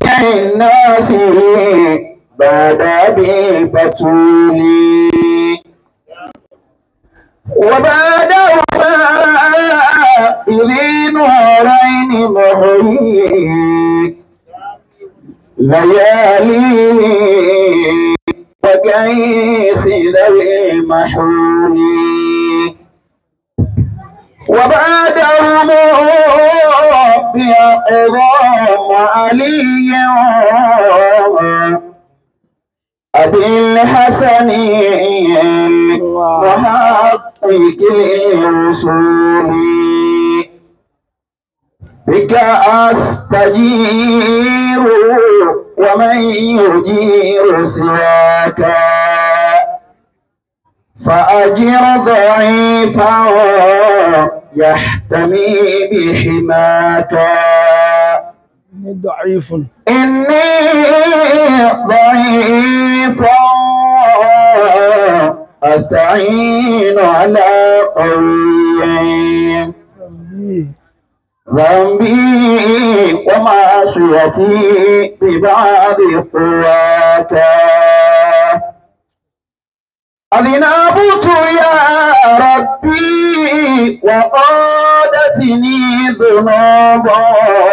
الناس بعد بالبتول وبعدهما إذي نورين محيي ليالي وكيس ذوي المحول وبعدهم بأقضام علي أبي الحسن وحقق الرسول بك أستجير ومن يجير سواك فأجر ضعيفا يحتمي بحماك ضعيف إني ضعيف أستعين على قوي ربي ذنبي ومعصيتي ببعض قواك أذنبت يا ربي وقادتني ذنوبا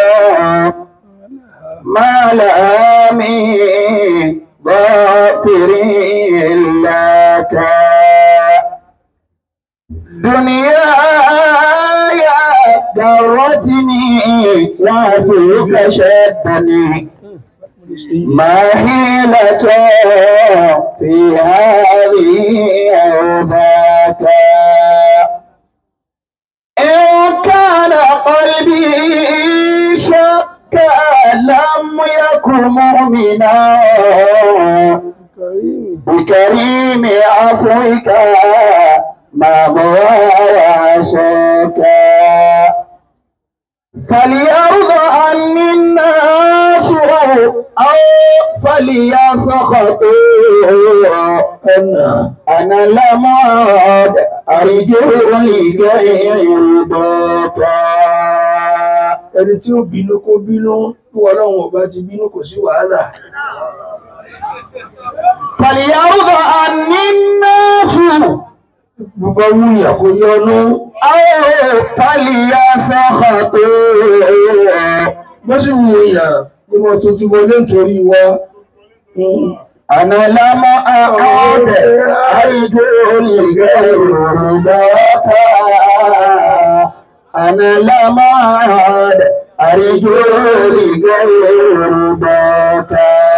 ما لها من غافر لك دنياي درتني وعدوك شدني ما حيلة في هذه أو ذاك إن كان قلبي شكا لم يكن مؤمنا كريم بكريم عفوك ما وعشك فليرضى عني الناس أو فليسخطوا أنا أنا لم أعد أرجو لغير رضاك ẹni tí ó bínú kó bínú tí ọlọ́run ọba ti bínú kò sí wàhálà فليرضى عني الناس gbogbo wúyà kò yọnu أو فليسخطوا bó sì wúyà kó mọ tuntun wọlé nítorí wa أنا لم أعد أرجو لغير رضاك أنا لم أعد أرجو لغير رضاك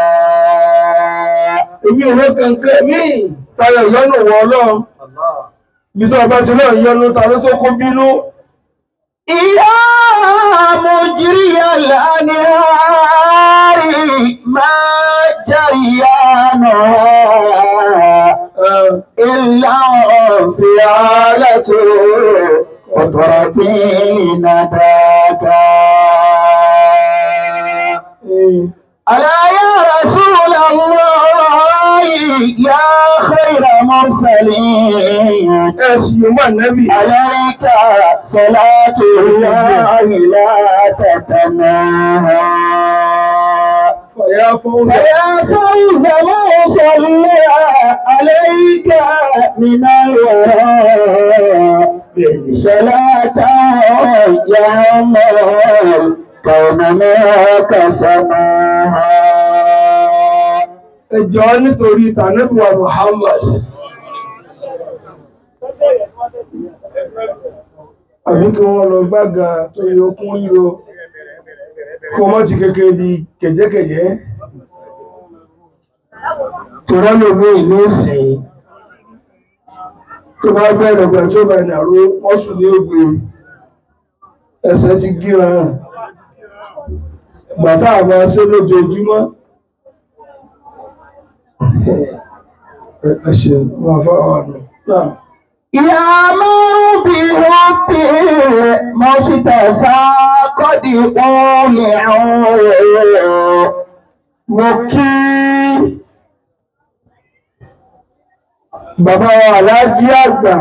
èmi ò rẹ́ kankan mí tayọ ìyọnu wọ ọlọ́run bí tó ọba ti náà yọnu ta ló tó kó bínú يا مجري الأنهار ما جريانها إلا انفعالة قدرتي لنداك ألا يا رسول الله يا خير مرسلين ẹ̀sì yóò wà nẹ́bì عليك صلاة الله لا تتناهى fàyà fún فيا خير ما صلى عليك من الوراء صلاة يا مال كون معك سماها ẹjọ́ nítorí tànẹ́bùwà Muhammad àbí kí wọ́n lọ gbága tó yẹ okún ríro kó mọ́ ti kékeré di kẹ̀jẹ́kẹ̀jẹ́ tọ́rọ lómi ìlú ìsìn tó bá bẹ̀rẹ̀ ọgbà tó bá ìnàró mọ́sùn ní ògbè ẹsẹ̀ ti gíra hàn bàtà àmà ṣe lójoojúmọ́ ẹ̀ṣẹ̀ wọn fáwọn àná náà يا من بربي مصطفى قد قولعوا mo kí bàbá wa aláàjí àgbà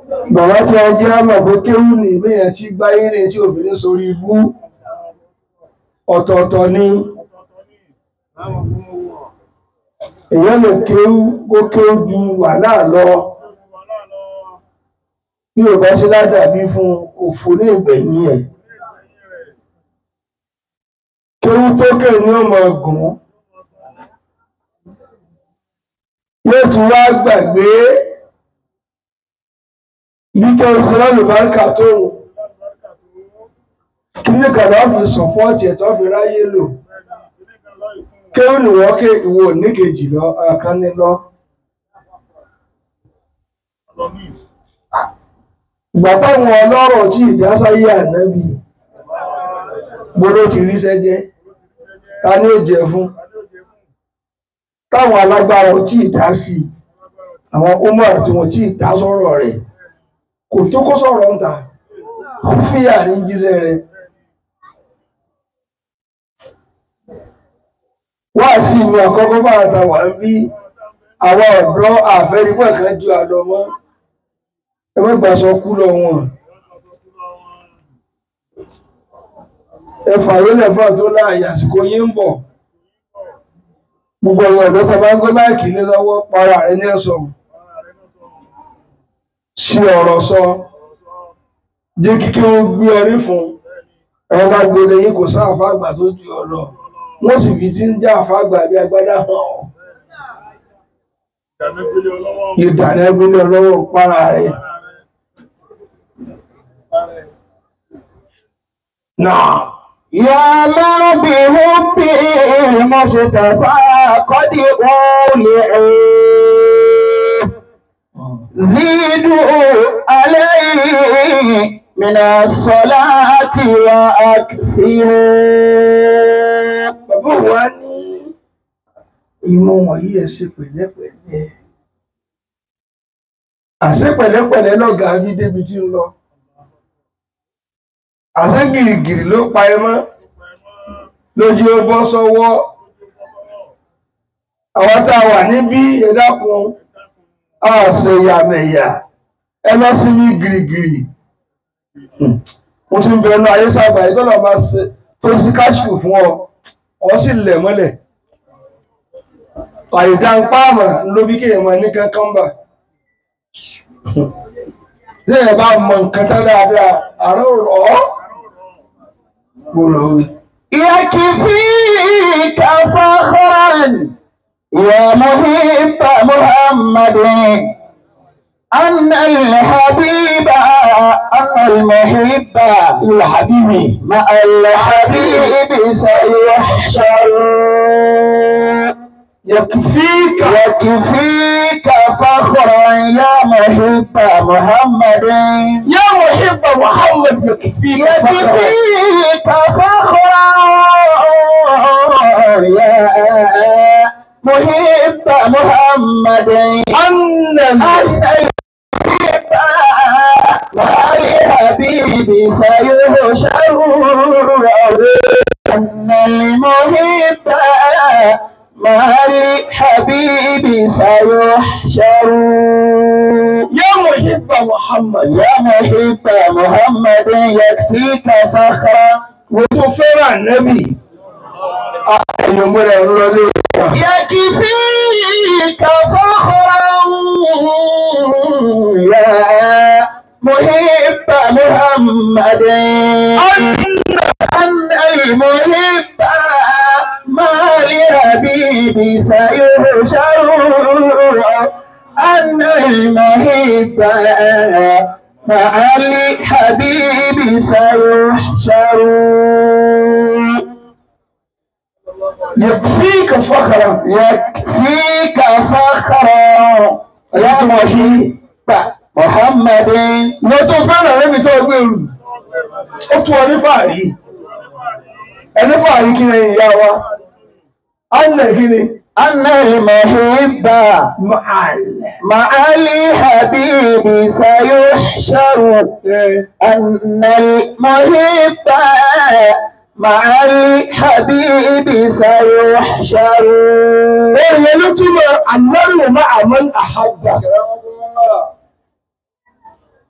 bàbá tí a jẹ́ àmọ̀ pé kéwù ní ìbéyàn tí gbáyé rẹ̀ tí òfin ní sórí ibú ọ̀tọ̀ọ̀tọ̀ ni èèyàn lè kéwù kó kéwù ju wàhálà lọ bí ò bá sí ládàbí fún òfò ní ìgbẹ̀yìn ẹ̀ kéwù tó kè ní ọmọ ọgùn yóò tún wá gbàgbé bí kẹ́ ẹ sí lálùbáríkà tó ń kí ní kàdá fi sọ̀pọ́ọ̀tì ẹ̀ tó fi ráyé lò kéwù ni wọ́n ké ìwò níkejì lọ ọ̀kan ní lọ. ìgbà táwọn ọlọ́rọ̀ tí ìdásáyé ànábì gbọ́dọ̀ ti rí sẹ́jẹ́ ta ni ó jẹ fún táwọn alágbára tí ìdá sí àwọn umar tí wọ́n tí ìdá sọ̀rọ̀ rẹ̀ kò tó kó sọ̀rọ̀ ń ta fíyà ní jíṣẹ́ rẹ̀ wá sí ìlú àkọ́kọ́ bá ta wà ń bí àwọn ọ̀dọ́ àfẹ́rígbọ̀n kan ju àlọ́ mọ́ ẹgbẹ́gbà sọ kú lọ wọn ẹfà yóò lẹ́fà tó láàyè àsìkò yín ń bọ̀ gbogbo ọ̀rọ̀ ọ̀dọ́ tó bá ń gbé máìkì ní lọ́wọ́ para rẹ̀ ní ẹ̀sọ̀ sí ọ̀rọ̀ sọ jẹ́ kíkẹ́ ó gbé ọrí fún ẹ̀wọ̀n bá gbére yín kò sáà fàgbà tó ju ọ̀rọ̀ wọ́n sì fi tí ń já àfàgbà bí agbádá hàn ọ́ ìdàní ẹgbẹ́lẹ́ ọlọ́wọ́ para rẹ̀ náà يا من بحب المصطفى قد أولعوا زيدوا عليه من الصلاة وأكثروا bàbá wa ní ìmọ̀ wọ̀nyí ẹ̀ ṣe pẹ̀lẹ́pẹ̀lẹ́ àṣẹ pẹ̀lẹ́pẹ̀lẹ́ lọ́gàá fi débi tí ń lọ àṣẹ gìrìgìrì ló pa ẹ mọ́ lójú ó bọ́ sọ́wọ́ àwọn tá a wà níbí ẹ dákun àṣeyàmẹ̀yà ẹ lọ sí ní gìrìgìrì mo ti ń bẹ ẹnu ayé sábà yìí tó lọ máa ṣe tó sí káṣù fún ọ ọ sì lẹ̀ mọ́lẹ̀ àìdá ń pààmà ló bí kéèyàn máa ní kankan bà tí ẹ bá mọ nǹkan tán dáadáa àárọ̀ rọ̀ ọ́ gbọ́dọ̀ wí. يكفيك فخرا يا محب محمد أن الحبيب أن المحب الحبيب مع الحبيب سيحشر يكفيك يكفيك فخرا يا محب محمد يا محب محمد يكفيك فخرا يكفيك فخرا يا محب محمد أن أن المحب مع الحبيب سيحشر أن المحب مع الحبيب سيحشر يا محب محمد يا محب محمد يكفيك فخرا وتفرع النبي أيوم ولا يقولوا يكفيك فخرا يا محب محمد أن المحب ما لحبيب سيحشر أن المحب مع الحبيب سيحشر يكفيك فخرا يكفيك فخرا يا محب محمد wọ́n tó fẹ́ràn rẹ́mi tó gbé rù ó tún ọ ní fàárí ẹni fàárí kí ni ìyá wa anna kí ni أن المحب ma'al مع الحبيب سيحشر أن المحب مع الحبيب سيحشر èèyàn ló túmọ̀ annaru ma'a man ahabba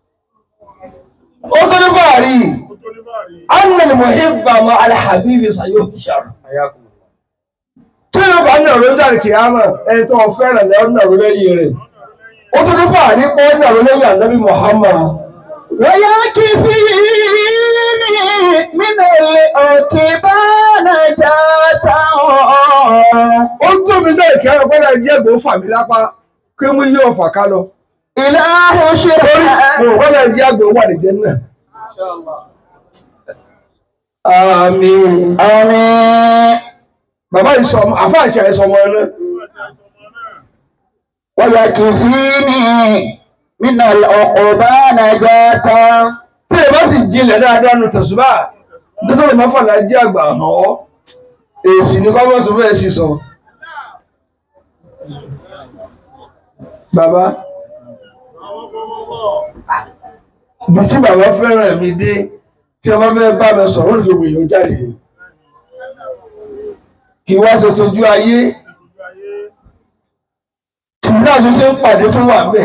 ó tó ní fàárí annal muhibba ma alhabibi sayuhshar tí ó bá nàró ń dàrí kìámà ẹni tó fẹ́ràn lẹ́ nàró lẹ́yìn rẹ̀ ó tó ní fàárí pé ó nàró lẹ́yìn ànábì Muhammad ويكفيني من العقبان جاتا ó ń tó mi náà kí ara gbọ́dọ̀ jẹ́ gbòó fà mí lápá kí mú yí ọ̀fà ká lọ إله torí شرع mo gbọ́dọ̀ jẹ́ àgbò wà ní jẹ́ náà. àmín آمين bàbá yìí sọ ọmọ àfa àti àìsàn ọmọ náà ويكفيني من العقبان جاتا tí ẹ bá sì jinlẹ̀ dáadáa nu tẹ̀sùbá nítorí lè má fàlà jẹ́ àgbà hàn ọ́ èsì ní kọ́mọ́ tó fẹ́ sì sọ. bàbá ibi tí bàbá fẹ́ràn mi dé tí ọmọ fẹ́ bá mi sọ̀rọ̀ ní gbogbo èèyàn jáde kì í wá ṣe tójú ayé tí náà tó ti ń pàdé tó wà bẹ́ẹ̀.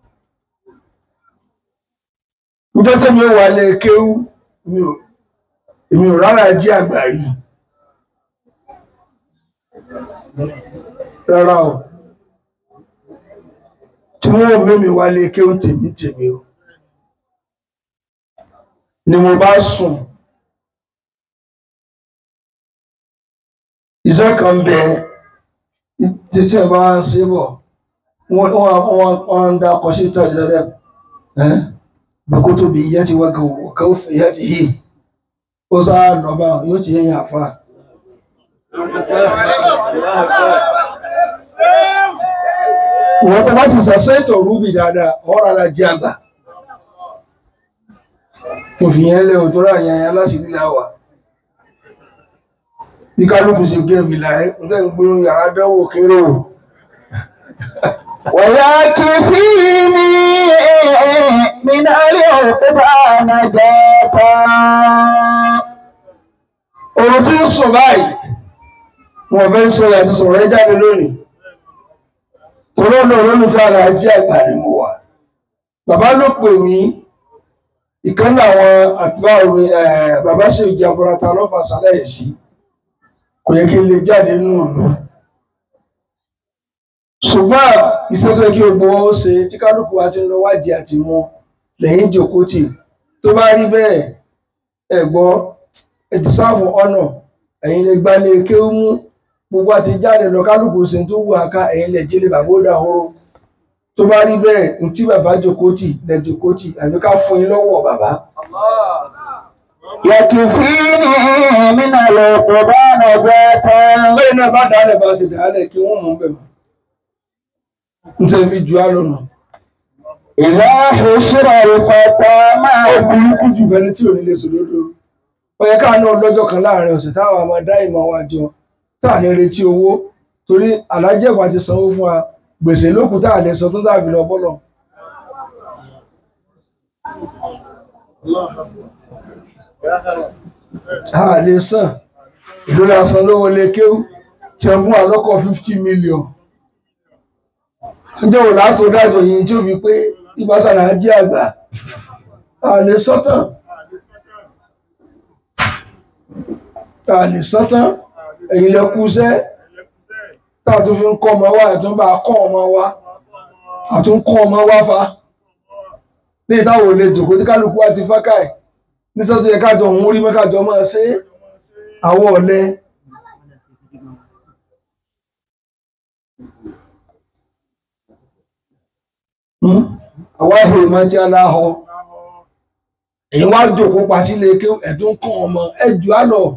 Níjọ́ tẹ́mi ó wà lẹ kéwú, mi ò èmi ò rárá jí àgbà rí. Rárá o. Tí wọ́n ò mẹ́mi wà lẹ kéwú tèmi tèmi o. Ni mo bá sùn. Iṣẹ́ kan bẹ tí tí ẹ bá ń ṣe bọ̀, wọ́n wọ́n wọ́n wọ́n ń dá ọkọ̀ sí ìtọ́jú dáadáa. Ẹ́ بكتبيته وكوفيته وصار نبا يوتي يعفا wọ́n tó bá ti sàṣẹ́tò rúbì dáadáa ọ̀rọ̀ ara jẹ́ àgbà kò fi yẹn lẹ́ òtò rà yẹn aláṣìírí láwà bí kálukú sí gẹ́ẹ̀mì láì ń tẹ́ ń gbé yàrá dánwò kéré o ويكفيني من العقبان جاتا Òrùn tí ń sùn báyìí, wọ́n fẹ́ sọ ìyàtọ̀ sọ̀rọ̀ ẹ jáde lónìí. Torí ọ̀nà olólùfẹ́ ara jẹ́ àgbà ni mo wà. Bàbá ló pè mí, ìkan náà àwọn àtibá omi bàbá ṣe ìjàmbọ̀rata lọ́fà sálẹ̀ sí. Kò yẹ kí n lè jáde nínú ìlú. Ṣùgbọ́n iṣẹ́ tó yẹ kí gbogbo ó ṣe tí kálukú wa ti ń lọ wádìí àti wọn lẹ́yìn ìjókòó tì. Tó bá rí bẹ́ẹ̀, ẹ̀gbọ́n ẹ̀dìsáàfù ọ̀nà ẹ̀yin lè gba lè ké mú gbogbo àti jáde lọ kálukú sí tó wù àká ẹ̀yin lè jílé bàbá ó dahoro tó bá rí bẹ́ẹ̀ ní tí bàbá jòkótì lè jòkótì àbí ká fún yín lọ́wọ́ bàbá. يكفيني من العقبان جاتا lẹ́yìn náà bá dálẹ̀ bá sì dálẹ̀ kí wọ́n mú bẹ̀ mọ́. n tẹ́ fi ju àlọ́nà. إذا حشر الفتى ó مع burúkú jù fẹ́ni tí ò ní lè sòdodo. ó yẹ ká náà lọ́jọ́ kan láàrin ọ̀sẹ̀ táwọn máa dá ìmọ̀ wa jọ tá à ní retí owó torí alájẹ̀wà ti sanwó fún wa gbèsè lókù tá à lè san tó dàbí lọ bọ́lọ̀. a lè san ìlú la san lówó lè kéwú tí wọ́n mú àlọ́kọ̀ fifty million. ọjọ́ wo látò dájọ́ yìí tí ó fi pé ìbásàrà jẹ́ àgbà a lè sọ́tàn. ta lè sọ́tán ẹ̀yin lẹ kú iṣẹ́ tá a tún fi ń kọ́ ọmọ wa ẹ̀tún bá kọ́ ọmọ wa àtún kọ́ ọmọ wa fa ní ìtawọ̀ lè jòkó tí kálukú wa ti fákà ẹ̀ ní sọ́tò yẹ kájọ òun rí mẹ́kájọ máa ṣe àwọ̀ ọ̀lẹ. àwa ìhò ìmọ̀ tí a láhọ èyí wá jòkó pa sílé kí ẹ̀tún kọ́ ọmọ ẹ̀jù á lọ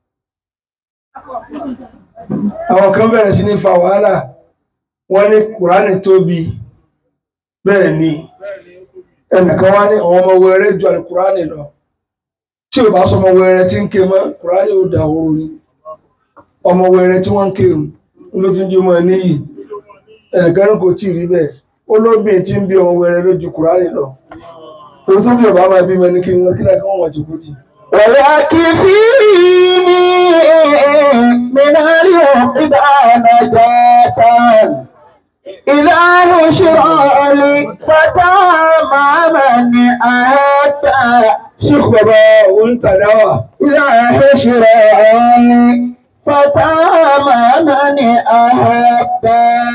àwọn kan bẹ̀rẹ̀ sí ní fa wàhálà wọ́n ní kùránì tóbi bẹ́ẹ̀ ni ẹnìkan wá ní àwọn ọmọ wẹrẹ ju àlùkùránì lọ tí ò bá sọ ọmọ wẹrẹ tí ń ké mọ́ kùránì ó dà ooru ni ọmọ wẹrẹ tí wọ́n ń ké ń ló tún jẹ́ ọmọ níyì ẹnìkan ní kò tí ì rí bẹ́ẹ̀ ó lóbìn tí ń bí ọmọ wẹrẹ lójú kùránì lọ torí tó bí ọba máa bímọ ní kí wọn kí láti wọn wọ́n jòkó tì í. ويكفيني من العقبان جاتا إذا حشر الفتى مع من أحب Sheikh bàbá òun tàdáwà إذا حشر الفتى مع من أحب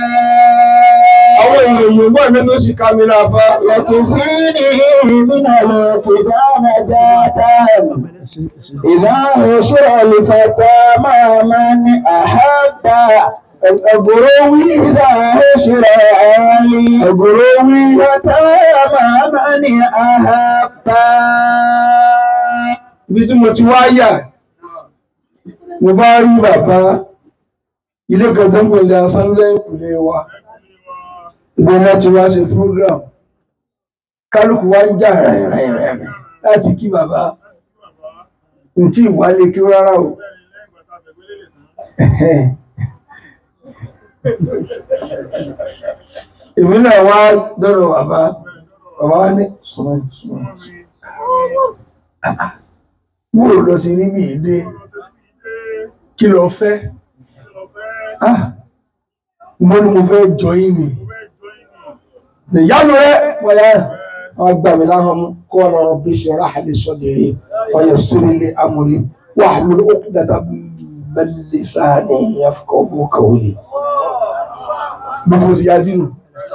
àwọn èèyàn Yorùbá mi ló sì ká mi láfa يكفيني من الكتاب ذاتا إذا حشر الفتى مع من أحب ẹ̀gbọ́rọ̀ wí إذا حشر علي ẹ̀gbọ́rọ̀ wí وتام من أحب ibi tí mo ti wá yà mo bá rí bàbá ilé kan tó ń pè ní asánlẹ̀ ìpìlẹ̀ wa ibi wọn ti wá ṣe program kálukú wá ń jà rẹ̀rẹ̀rẹ̀ láti kí bàbá n tí ìwálé kí rárá o èmi náà wá dọ́rọ̀ bàbá bàbá wá ní sùnmọ́ sùnmọ́ mo lọ sí níbi ìdé kí lọ fẹ́ ah mo ní mo fẹ́ jọ yín ni ìyánu rẹ wọ́n wọ́n gbà mí láhàn mú kó wọn lọ́rọ̀ bí ṣe ráhàlì sọ́dẹ̀rì wọ́n yẹ sírílẹ̀ amúrí wà lórí òkú dàda bẹ́lẹ̀ sáà ní ìyàfọ́ bó kàwé bí mo sì yájú nù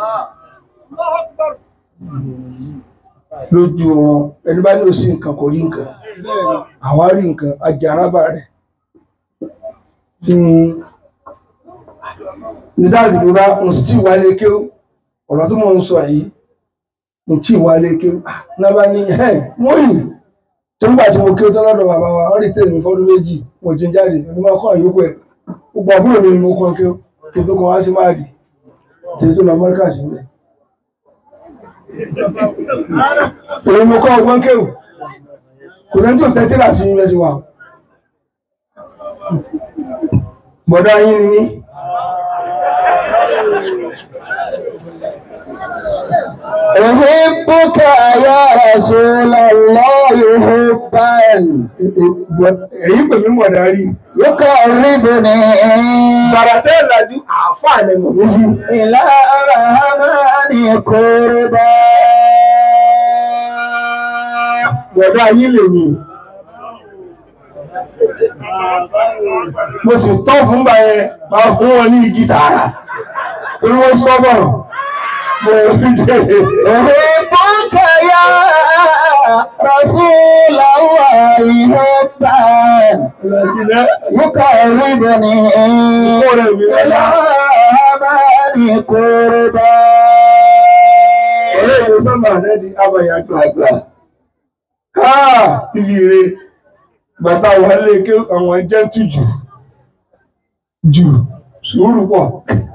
lójú wọn ẹni bá ní òsì nǹkan kò rí nǹkan àwa rí nǹkan ajárábà rẹ̀ ní nídáàdì mi bá mo sì tí ìwálé ké ọ̀rọ̀ tó mọ̀ ń sọ yìí mo tí ìwálé ké náà bá ní ẹ̀ wọ́n yìí tó ń gbà tí mo ké tán lọ́dọ̀ bàbá wa wọ́n rí tèmi mi fọ́dún méjì mo ti ń jáde ẹni máa kọ́ àyókù ẹ̀ gbogbo àbúrò mi ni mo kọ́ ké kí n tó kọ́ wá sí máàdì tí tó lọ Amẹ́ríkà sí mi èyí mo kọ́ ọgbọ́n kéwù kò sẹ́ni tí ò tẹ́tí rà sí yúnivẹ́sì wa bọ̀dọ̀ ayín ni mí أحبك يا رسول الله حبا èyí pè mí mọ̀ dárí يقربني bàràtẹ́ ìlàjú àáfàá lẹ mọ̀ mí sí إلى الرحمن قربا bọ̀dọ̀ ayín lè mí mo sì tọ́ fún bá yẹn máa fún wọn ní igi tààrà torí wọ́n sọ́bọ̀ mo rí jẹ́ أحبك يا رسول الله حبا ìlàjìlẹ̀ يقربني إلى الرحمن قربا ọ̀rẹ́ ìlú sábà rẹ̀ di abàyà gbàgbà káà ibi ire bàtà wà lè ké àwọn jẹ́ tù jù jù sùúrù pọ̀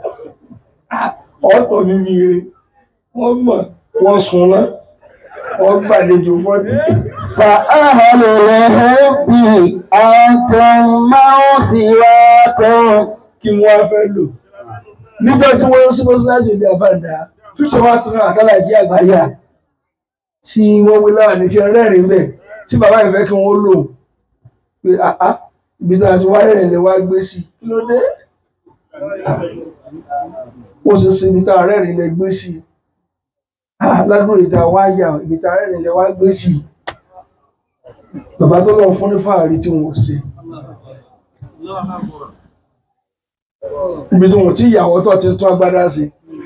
ọ̀tọ̀ níbi ire wọ́n mọ̀ wọ́n súnná wọ́n gbàlejò fọ́dí فأهل الحب أنتم ما سواكم kí wọ́n á fẹ́ lò níjọ́ tí wọ́n ń sí mọ́síláàjì òde àbáǹdà píṣọ wá tún àkálà jí àgbáyà tí wọ́n wí láwà ní tí rẹ́rìn bẹ́ẹ̀ tí bàbá ìfẹ́ kí wọ́n lò pé àá ibi tó àti wáyé rẹ̀ lè wá gbé sí kí ló dé ó sì sí ibi tó rẹ́rìn lè gbé sí ládùúgbò ìta wáyà ibi tó rẹ́rìn lè wá gbé sí bàbá tó lọ fún ní fàárí tí wọ́n ṣe ibi tí wọ́n ti ìyàwó tó ti tún agbádá sí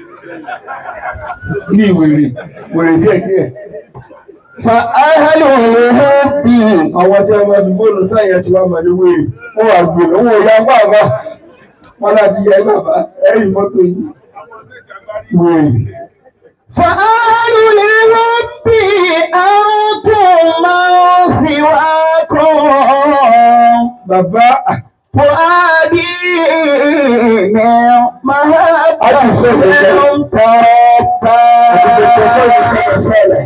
ní ìwèrè wèrè díẹ̀díẹ̀ فأهل الحب àwọn tí a máa fi fóònù táyà ti wá màlẹ́ wèrè wọ́n wà gbèrè owó ìyá bàbá wọn láti yẹ bàbá ẹ̀rí fọ́tò yìí wèrè فأهل الحب أنتم ما سواكم bàbá فؤادي من محبة تربى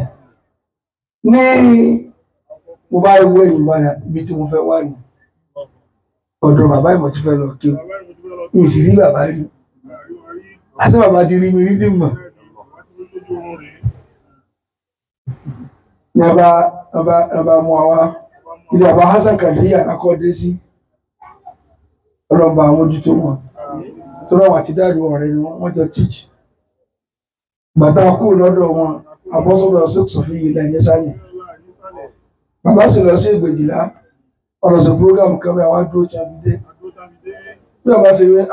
ní mo bá wọ ẹ̀yìn padà ibi tí mo fẹ́ wà ní ọ̀dọ̀ bàbá ìmọ̀ tí fẹ́ lọ kí o ìsì rí bàbá rí àti bàbá ti rí mi rí tí mọ̀ ní ọba ọba ọba mú wa wá ilé bàbá Hassan Kàdíyà akọ́dé sí ọlọ́mọba àmójútó wọn tó rọwọ́ àti dáàrí ọ̀rẹ́ ni wọ́n jọ tíjì bàtà kú lọ́dọ̀ wọn àbọ́sọ̀rọ̀ sọ́tún fi ilẹ̀ ẹ̀yẹ sálẹ̀ bàbá sì lọ sí ìgbèjìlá ọ̀rọ̀ sí program kan bí àwọn dúró tí a fi dé bí bàbá sì rí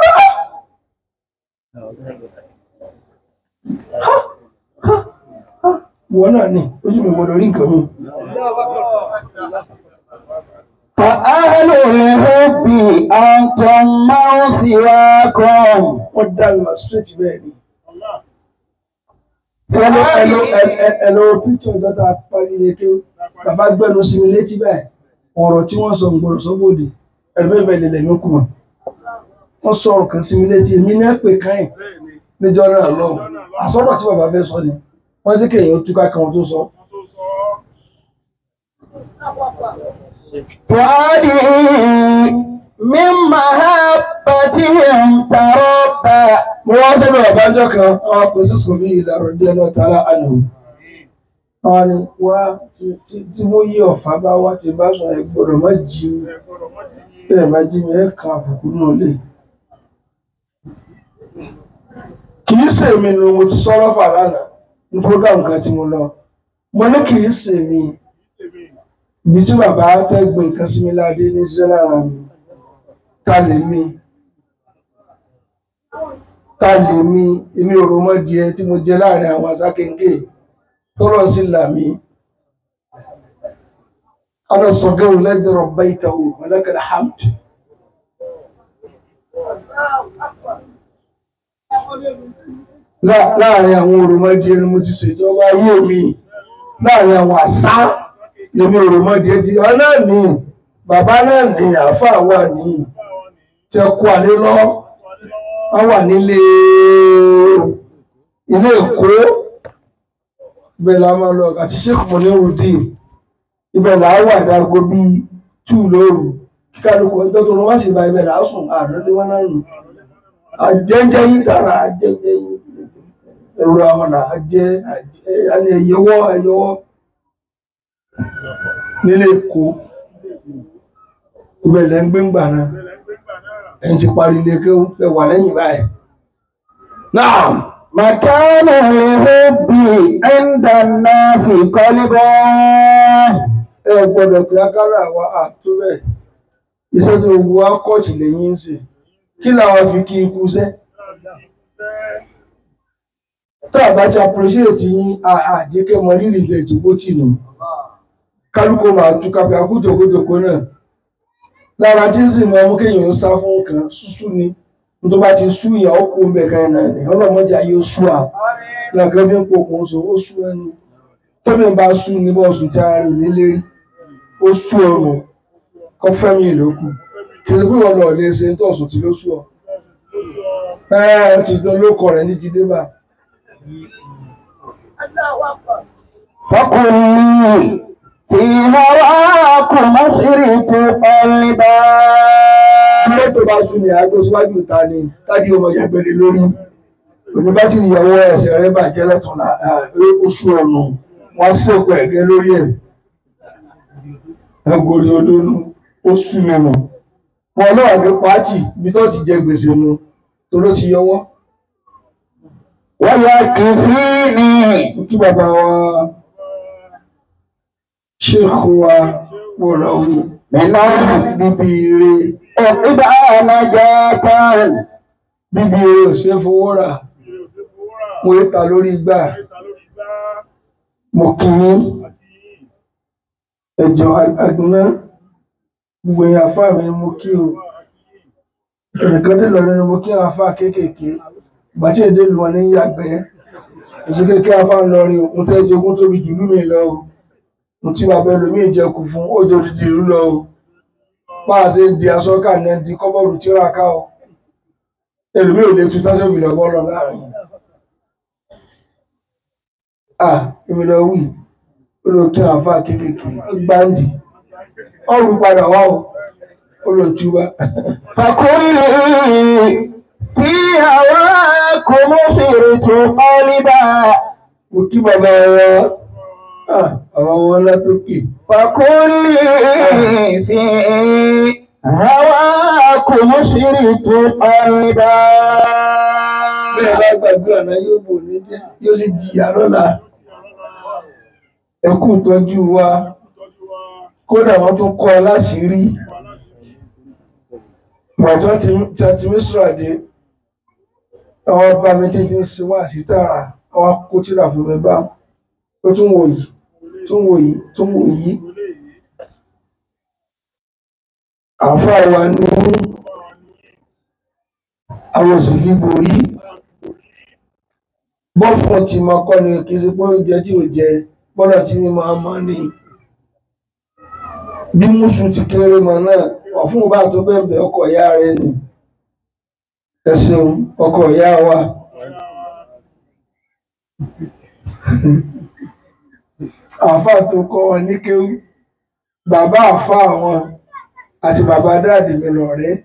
wọn náà ní ojú mi gbọdọ̀ rí nǹkan mi فأهل الحب أنتم من سواكم wọ́n dá mi mà straight bẹ́ẹ̀ ni ẹlò ẹlò ẹlò píkítọ̀ ìjọta parí ilé kí bàbá gbẹ́nu sí mi létí báyìí ọ̀rọ̀ tí wọ́n sọ gbọ́dọ̀ sọ́bòdì ẹ̀lẹ́bẹ̀bẹ̀ lè lẹ́mí kù mọ́ wọ́n sọ ọ̀rọ̀ kan sí mi létí èmi ní pè káyìn níjọ́ náà lọ àsọ̀rọ̀ tí bàbá fẹ́ sọ ni wọ́n ti kéèyàn túká kan tó sọ فؤادي من محبتهم تربى mo wá sọ́dọ̀ ọ̀bánjọ́ kan àwọn pèsè sọ̀fí ìlàrọ̀ díẹ̀ lọ tààrà àná wọn ni wá tí- tí- tí mo yí ọ̀fà bá wá ti bá sọ ẹ gbọ́dọ̀ má jí mi bẹ́ẹ̀ bá jí mi ẹ kan àbùkù náà lè kì í ṣe mi ni mo ti sọ̀rọ̀ fà lánàá ní program kan tí mo lọ mo ní kì í ṣe mi ibi tí bàbá tẹ́ gbé nǹkan sí mi ládé ní sísẹ́ lára mi ta lè mi ta lè mi èmi ò rò mọ́ díẹ̀ tí mo jẹ láàrin àwọn asákéńké tó rọ̀ sí làmí أنا الصغير الذي ربيته ولك الحمد Lá- láàrin àwọn òròmọdìẹ ni mo ti ṣèjọba ayé mi láàrin àwọn àṣà lèmi òròmọdìẹ ti ọ náà ní bàbá náà ní àáfàá wà ní tí ẹ kó àlé lọ wọn wà nílé ilé èkó ibẹ̀ la máa lọ àti sheikh monirudi ibẹ̀ là á wà dáago bíi tù lóru kíkálukú ọjọ́ tó lọ wá sí ibà ibẹ̀ là á sùn àádọ́lé wọn náà nù àjẹjẹ yín dára àjẹjẹ yín ẹrù àmàlà àjẹ àní ẹyẹwọ ẹyẹwọ nílé èkó ibẹ̀ lẹ́ ń gbé ń gbà náà ẹ̀yin ti parí ilé kí ẹ wà lẹ́yìn báyìí. náà مكان الحب عند الناس قلبا ẹ gbọ́dọ̀ pé akára àwa àtúbẹ̀ iṣẹ́ tó gbogbo wa kọ́ọ̀tì lẹ́yìn ń sè kí làwọn fi kí ikú sẹ́ tá a bá ti appreciate yín àjẹkẹ́ mọ rírì ilẹ̀ ìdìbò tì nù kálukú máa tú kápẹ́ akújòkójòkó náà lára tí ń sì mọ ọmú kéèyàn ń sá fún nǹkan ṣúṣú ni tó bá ti sú ìyàn ó kó ń bẹ̀ kan náà ni ọlọ́mọdé ayé ó sú à lọ́kàn fi ń pokùn so ó sú ẹni tóbi bá sú ní bọ́ọ̀sù tí a rìn nílérí ó sú ọrùn kọ́ fẹ́mi ìlókù kì í ṣe pé wọn lọ lè ṣe tó ọ̀sùn tí ló sú ọ. ẹ ẹ ti dán lóko rẹ ní ti dé bá. فقل لي في هواكم مسرت قلبا ilé tó bá sú ni àgbo síwájú ìta ni tájí ọmọ yàgbẹ́lẹ́ lórí òní bá ti níyàwó ẹsẹ̀ rẹ bàjẹ́ lọ́tún là ó sú ọ̀nà wọn sèkò ẹ̀gẹ́ lórí ẹ̀ ẹgbòrí olónú ó sú nínú wọn náà ní pàtì ibi tó ti jẹ gbèsè nu tó ló ti yọwọ́ ويكفيني kí bàbá wa ṣéèkù wa wọ̀rọ̀ wí من bíbí ire عقب نجاة bíbí ire ò ṣe é fowó rà wọ́n ń ta lórí igbá mo kì í ẹ̀jọ̀ àgbọ̀nà gbogbo èèyàn àfáà mi ni mo kí o ẹnìkan dé lọ́rẹ́ ni mo kí àwọn àfáà kéékèèké ìgbà tí èdè lu wọn ní yàgbẹ́ èso kékeré àfáà ń lọ rí o mo tẹ́ jogún tóbi jù lú mi lọ o mo tí bàbá ẹlòmíì jẹkù fún òjò dídì ìlú lọ o bá a ṣe ń di aṣọ ká ní di kọ́bọ̀rù tíra ká o ẹlòmíì ò lè tu tásọ̀bì lọ́bọ̀ lọ láàrin ah èmi lọ wí ó lọ kí àwọn àfáà kéékèèké gbáǹdì ọrùn padà wá o ó lọ túbá فقل لي في هواكم مسرت قلبا mo kí bàbá wa ah àwọn wọn látòkè فقل لي في هواكم مسرت قلبا bẹ́ẹ̀ bá gbàgbé ọ̀nà yóò bò ní jẹ́ yóò sì jìyà lọ́la ẹ kú ìtọ́jú wa kódà wọ́n tún kọ́ ọ láṣìírí pàtó tí a ti mísírà dé àwọn ọba mi tí ti ń sin wá sí tààrà àwọn kó tíra fún mi bá ó tún wò yìí tún wò yìí tún wò yìí àáfàá wa ní àwọn sì fi borí bọ́fún tí mo kọ́ ni kì í ṣe pé oúnjẹ tí ò jẹ bọ́lá tí ní máa mọ́ ni bí mùsùn ti kéré mọ́ náà ọ̀fun bá tó bẹ̀bẹ̀ ọkọ̀ ìyá rẹ̀ ni ẹ ṣeun ọkọ̀ ìyá wa àáfàá tó kọ́ wọn ní kéwú bàbá àáfàá wọn àti bàbá dáàdì mi lọ̀rẹ́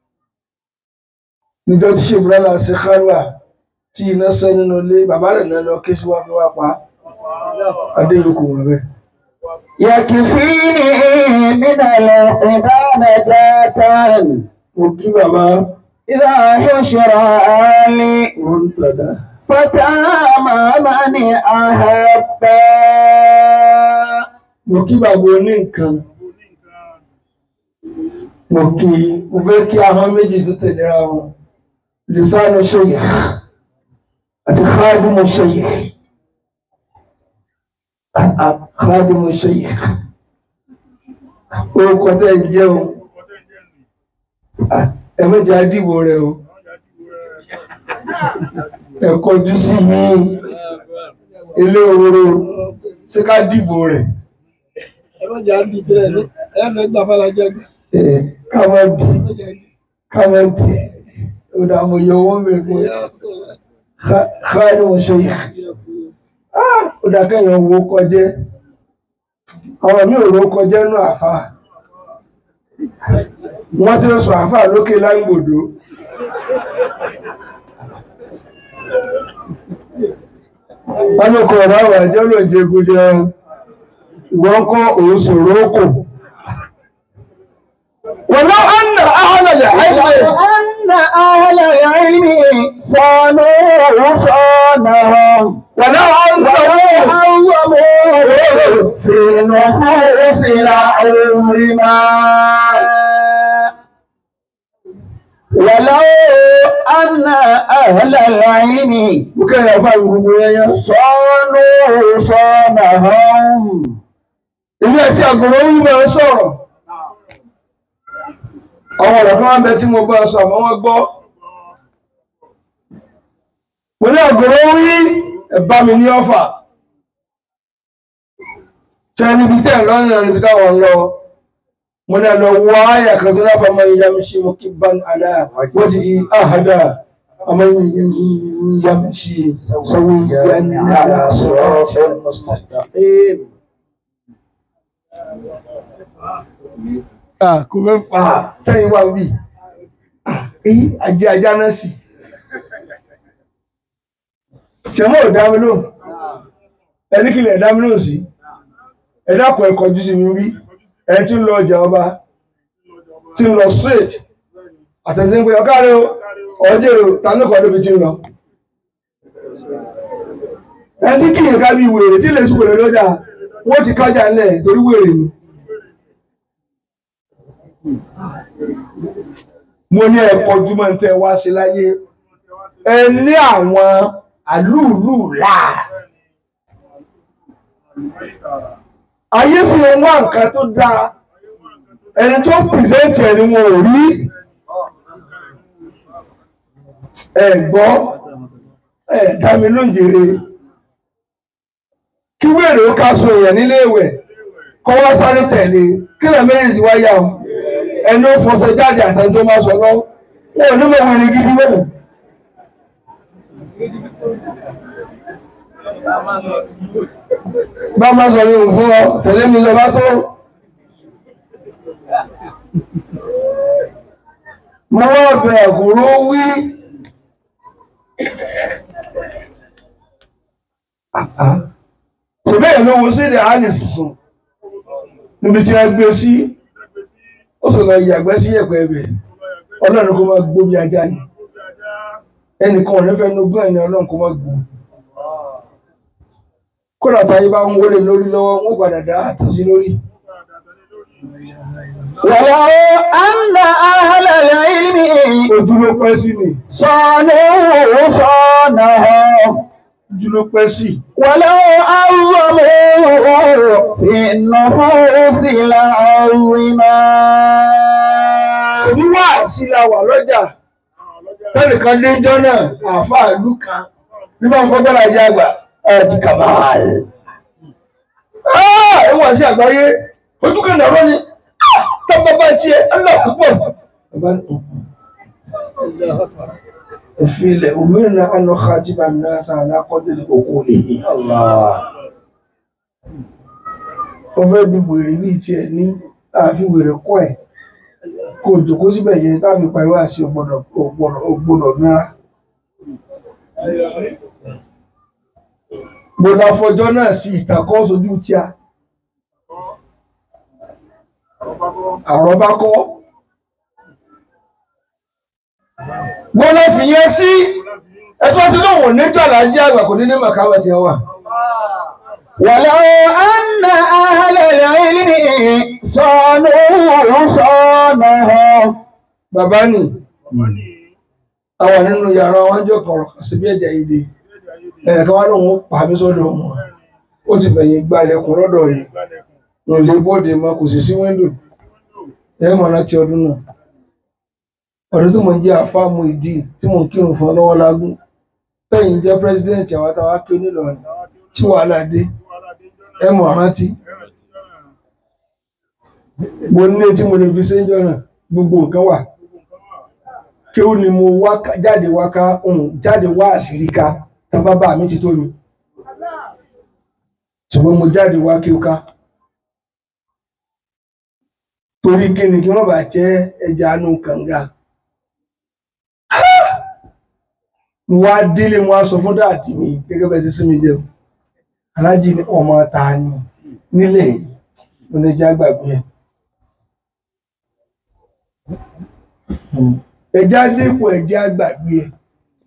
níjọ́ tí ṣe bùrọ́lá ṣe kárùà tí iná sẹ́ nínú ilé bàbá rẹ̀ náà lọ ké sí wá fi wá pa adéyòkù wọn bẹ́ẹ̀. يكفيني من العباد نجاة mo kí bàbá إذا حشر لي wọn ń tàdá فتام من أحب mo kí bàbá oní nǹkan mo kí mo fẹ́ kí ahọ́n méjì tó tẹ̀léra wọn lisanu shaykh àti khadimu shaykh Ah, ah, khadimu shaykh orúkọ tẹ́ ń jẹun ẹ méjì àdìbò rẹ o ẹ kọjú sí mi ilé òróró ṣé ká dìbò rẹ ẹ má jà á di tirẹ̀ ní ẹ fẹ́ gbà fàlàjẹ gbà. ẹ ká má dì ká má dì ó dà mo yọ owó mi fún khadimu shaykh ó dà kẹ́yìn owó kọjẹ́ àwọn mi ò ró kọjẹ́ nù àfà wọ́n ti ń sọ àfà lókè láńgbòdo wọ́n ló kọ ọ̀rọ̀ àwọn àjẹ́ ló ń jẹgun jẹun ìwọ́n kọ́ òun sòrò ókò wọ́n lọ́ ọ̀nà ahọ́lẹ̀ àìlẹ̀ أن أهل العلم صانوا صانهم wọ́n lọ́ ọ̀nà وعظموا في نفوس العلماء ولو أن أهل العلم bukẹ́ yà fà gbogbo yẹnyẹ صانوا صانهم ilé ẹtí àgùrọ̀ ń bẹ̀ sọ̀rọ̀ àwọn ọ̀rọ̀ kan wá bẹ tí mo bá sọ àmọ́ wọ́n gbọ́ mo ní àgùrọ̀ wí ẹ̀bá mi ní ọ̀fà tẹ́ níbi tẹ́ lọ́nà níbi táwọn lọ mo ní lọ wá àyà kan tó láfa máa yá mi ṣe mo kí bá àlá wọ́n ti àhàdà àmọ́ yá mi ṣe sọ́wọ́ ìyá ní àlá sọ̀rọ̀ ọ̀tẹ̀ mustaqim. Ah, kò fẹ́ fà á tẹ́yìn wá wí. Èyí ajé ajá náà sì. Jẹ́mọ́ ò dá mi lóhùn. Ẹni kìlẹ̀ ẹ̀dá mi lóhùn sí. Ẹ dákun ẹ kọjú sí mi rí. Ẹ tí ń lọ ọjà ọba. Tí ń lọ straight. Àtẹ̀tí ń pe ọ̀ká rẹ o. Ọjọ́ èrò ta ní kọ́ débi tí ń lọ. Ẹ tí kì í ká bí wèrè tí lè sùn wèrè lọ́jà. Wọ́n ti kájà ńlẹ̀ torí wèrè ni. mo ní ẹ̀kọ́ ojúmọ́ tẹ wá sí láyé ẹ ní àwọn àlúùlù là ayé sì ń wá nǹkan tó dáa ẹni tó pìrìsẹ́ǹtì ẹni wọn ò rí ẹ gbọ́ ẹ dá mi lóúnjẹrẹ kí wèrè ó ká so èèyàn nílé ìwẹ̀ kọ́ wá sáré tẹ̀lé kí lè méjèèjì wá yà ó ẹni ó fọṣẹ jáde àtẹni tó máa sọ lọ wọn ò ní mọ wẹrẹ gidi bẹ́ẹ̀. bá má sọ yóò fún ọ tẹ̀lé mi lọ bá tó. mo wá bẹ àkùrọ wí. ṣùgbọ́n èèyàn ló wo sí ilẹ̀ alice sùn níbi tí wọ́n gbé sí ó sì lọ yàgbẹ́ sí ẹ̀pẹ́ ẹ̀bẹ̀ ọlọ́run kó máa gbóbi ajá ni ẹnìkan ò ní fẹ́ nogún ẹni ọlọ́run kó má gbọ́ kódà táyé bá ń wọlé lórí lọ́wọ́ wọn padà dá àtàsí lórí ولو أن أهل العلم ojú ló pẹ́ sí ni صانوا صانهم ojú ló pẹ́ sí ولو عظموا في النفوس لعظما ṣèbí wá sí la wà lọ́jà tẹ́nìkan léjọ́ náà àáfàá ìlú kan nígbà fọ́gbọ́n àjẹ́ àgbà ẹ̀ẹ́dì kàmáàl ẹ̀wọ̀n sí àgbáyé ojú kan nàró ni tọ́gbọ́ bá tiẹ̀ aláàpọ̀ òfin ilẹ̀ òmìnira àná kájíbà náà sá alákọ̀ọ́dẹ̀lẹ̀ òkú lè ní wọ́n fẹ́ di wèrè bíi tiẹ̀ ní àfi wèrè kọ́ ẹ̀ kò jòkó síbẹ̀ yẹn táàbí pariwo àti ògbọ́dọ̀ ògbọ́dọ̀ ògbọ́dọ̀ mìíràn. gbọ́dọ̀ afọjọ́ náà sí ìtàkọ́ sójú tí a àrọ́bá kọ́ gbọ́dọ̀ fìyẹn sí ẹ̀tọ́ tí lóun níjọ́ àlájẹ́ àgbà kò ní ní màkàwẹ̀ tí wà. ولو أن أهل العلم صانوا صانهم bàbá nì àwọn nínú yàrá wọn jọ kọ̀rọ̀ kan sí bí ẹ̀jẹ̀ ìdè ẹnìkan wá lóun ó pa mí sọ́dọ̀ wọn ó ti fẹ̀yìn gbalẹ̀kùn lọ́dọ̀ yìí lò lè bóde mọ́ kò sì sí wíńdò ẹ mọ̀ láti ọdún náà ọdún tí mo ń jẹ́ àfáàmù ìdí tí mo ń kírun fún ọ lọ́wọ́ lágún tẹ̀yìn jẹ́ pírẹsidẹ́ǹtì àwọn táwa ké nílọrin tí wàhálà dé ẹ mọ̀ rántí mo ní tí mo lè fi séńjọ́ náà gbogbo nǹkan wà kí ó ní mo wá ká- jáde wá ká um, jáde wá àṣírí ká tán bàbá mi ti tó mi ṣùgbọ́n mo jáde wá kí ó ká torí kí ni kí wọ́n bá jẹ́ ẹja anú kànga mo wá délé mo wá sọ fún dáàdì mi gẹ́gẹ́ bẹ́ẹ̀ sí sí mi jẹun aláàjì ní ọmọ ta ni nílẹ̀ yìí mo lè já gbàgbé ẹ̀ ẹja dínkù ẹja gbàgbé ẹ̀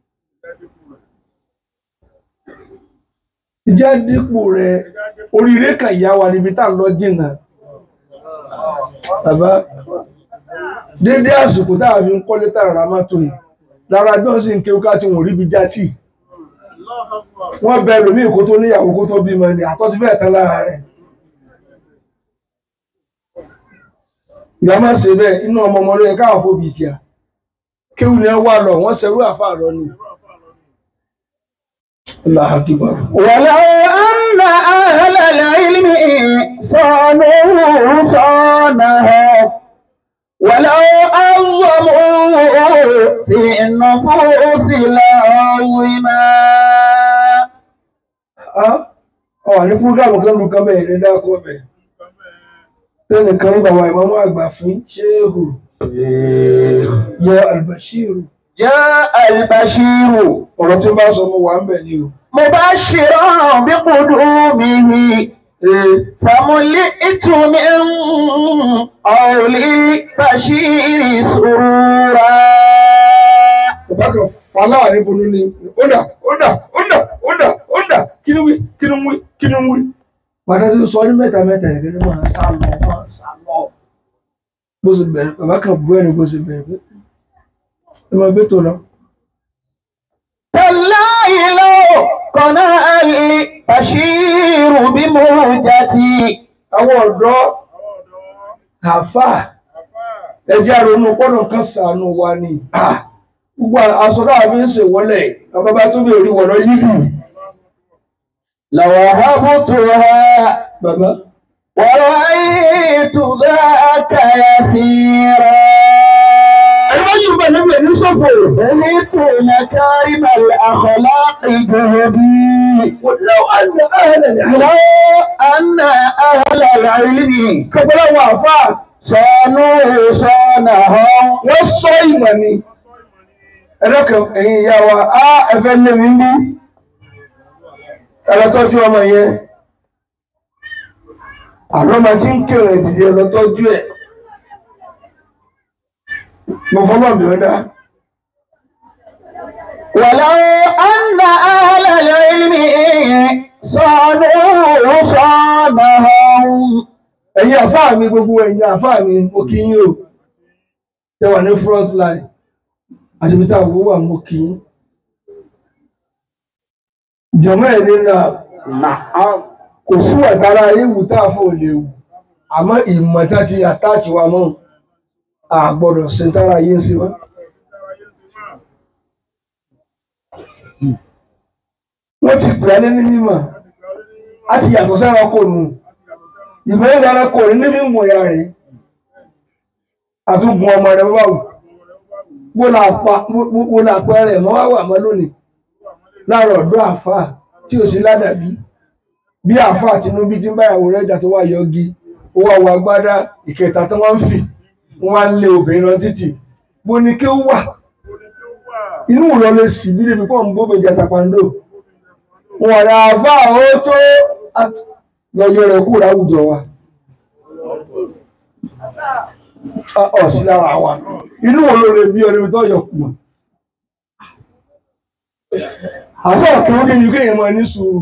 ẹja dínkù rẹ oríire kan ìyá wa níbi tá à ń lọ jìnnà bàbá dédé àsìkò tá a fi ń kọ́lé tá a rà mọ́tò yìí lára johnson kéwúká tí wọ́n rí bí játì wọ́n bẹ ẹlòmíì kó tó níyàwó kó tó bímọ ni àtọ́ ti fẹ́ẹ̀ tán lára rẹ̀ ìgbà máa ṣe bẹ́ẹ̀ inú ọmọ ọmọ ló yẹ káwọn fòbí tíà kéwù ni ẹ wà lọ wọ́n ṣerú àfa lọ ni Allahu Akbar. ولو أن أهل العلم صانوا صانهم ولو عظموا في النفوس لعظما ọ ní fúgàmù kan lu kan bẹ́ẹ̀ ní dákọ bẹ́ẹ̀ tẹnìkan ní bàbá ìmọ̀mọ́ àgbà fún ṣéhù jẹ́ albashiru جاء البشير ọ̀rọ̀ tí bá sọ mo wà ń bẹ̀ ni o. مبشرا بقدومه Ee, فملئت من قول البشير سرورا bàbá kan fàlà níbonú ni ó dà ó dà ó dà ó dà ó dà kí ni wí kí ni wí kí ni wí. bàtà tí ó sọ ní mẹ́ta mẹ́ta nìkan ní máa sá lọ máa sá lọ. bó ṣe bẹ̀rẹ̀ bàbá kan bú ẹni bó ṣe bẹ̀rẹ̀ pé ẹ máa gbé tó lọ. تالله لو قنع البشير بمهجتي àwọn ọ̀dọ́ àfà ẹjẹ́ àrònú pọ́nà kan sànù wa ni Ah, gbogbo aṣọ táwa fi ń ṣèwọ́lẹ̀ bàbá bá tún bèèrè wọ̀nà yídì لوهبتها bàbá ورأيت ذاك يسيرا ẹ̀rọ yìí bá níbi ẹni sọ̀fọ̀ بهت مكارم الأخلاق جهدي لو أن أهل العلم لو أن أهل العلم kọ́bọ́lá wà fà صانوا صانهم wọ́n sọ ìmọ̀ ni ẹlọ́kàn ẹ̀yin ìyá wa á ẹ̀fẹ́ lé mi ní ẹlọ́tọ́jú ọmọ yẹn àlọ́mọ tí ń kèrè dìde ẹlọ́tọ́jú ẹ̀ mo fọ́lọ́ mi ọ́dá ولو أن أهل العلم صانوا صانهم ẹ̀yin àfáà mi gbogbo ẹ̀yin àfáà mi mo kí yín o tẹ wà ní front line àṣebíta àwọ̀ wà mo kí yín jọmọ́ ẹ̀ nínú نعم kò sí wàtara ewu tá a fò lè wù àmọ́ ìmọ̀ tá ti àtàkì wa mọ́ a gbọ́dọ̀ ṣe ń tára yé ń sí wa. wọ́n ti pè é ní mímọ̀ a ti yàtọ̀ sára kò nù ìmọ̀ ìdára kò ní níbi mọ̀ ya rẹ̀ àtúgbùn ọmọ rẹ̀ wà wù wó la pa rẹ̀ mọ́ wá wà mọ́ lónìí láàárọ̀ ọ̀dọ́ àfáà tí ò sí ládàbí bí àáfàá Tinubu ti ń bá ìyàwó rẹ̀ jà tó wá yọgi ó wá wọ agbádá ìkẹta tó wọ́n ń fì wọ́n wá ń lé obìnrin lọ títì bó ni kí ó wà inú ìrọ̀ lè sì bí débi pọ̀ ń bó bèjà tapando wọn rà àáfàá ó tó lọ́jọ́ rẹ̀ kúrò láwùjọ wa ọ̀ sí lára wa inú ìrọ̀ lè bí ọdún tó yọ kùmọ̀ àṣà òkè ó dé ní kéèyàn máa ní sùúrù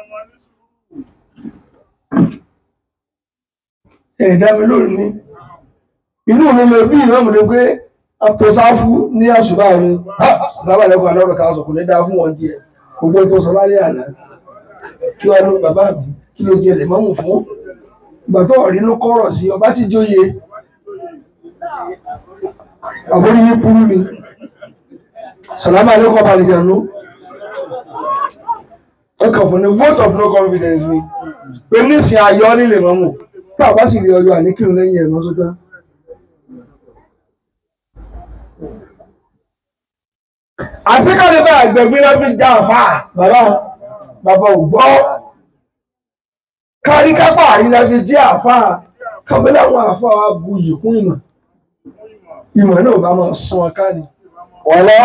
ẹ̀dá mi lónìí inú mi lè bí ìwé mi lè pé apẹ̀sáfú ní àṣùbà mi lábàlẹ́kọ̀ọ́ alọ́rọ̀ ká sọ kò ní dá fún wọn tiẹ̀ gbogbo tó sọ lálẹ́ àná kí wàá ló bàbá mi kí ló jẹ lè mọ́mù fún ìgbà tó ọ̀rí ló kọ́rọ̀ sí ọba tí jóye àbórí yín burú ni sàlámà alẹ́kọ̀ọ́ balẹ̀jẹ̀nu ọkàn fún ni vote of no confidence mi pé nísìnyí ayọ́ nílé mọ́mù tá a bá sì rí ọyọ àníkírun lẹ́yìn ẹ̀ mọ́sọ́tá. àṣekọ̀dé bá àgbẹ̀gbẹ́ náà fi já àfà bàbá bàbá ò gbọ́ kárí kápá àrílá fi jẹ́ àfà kábílẹ̀ àwọn àfà wa bu yìí kún ìmọ̀ ìmọ̀ náà bá máa sún ọ ká ni. ولو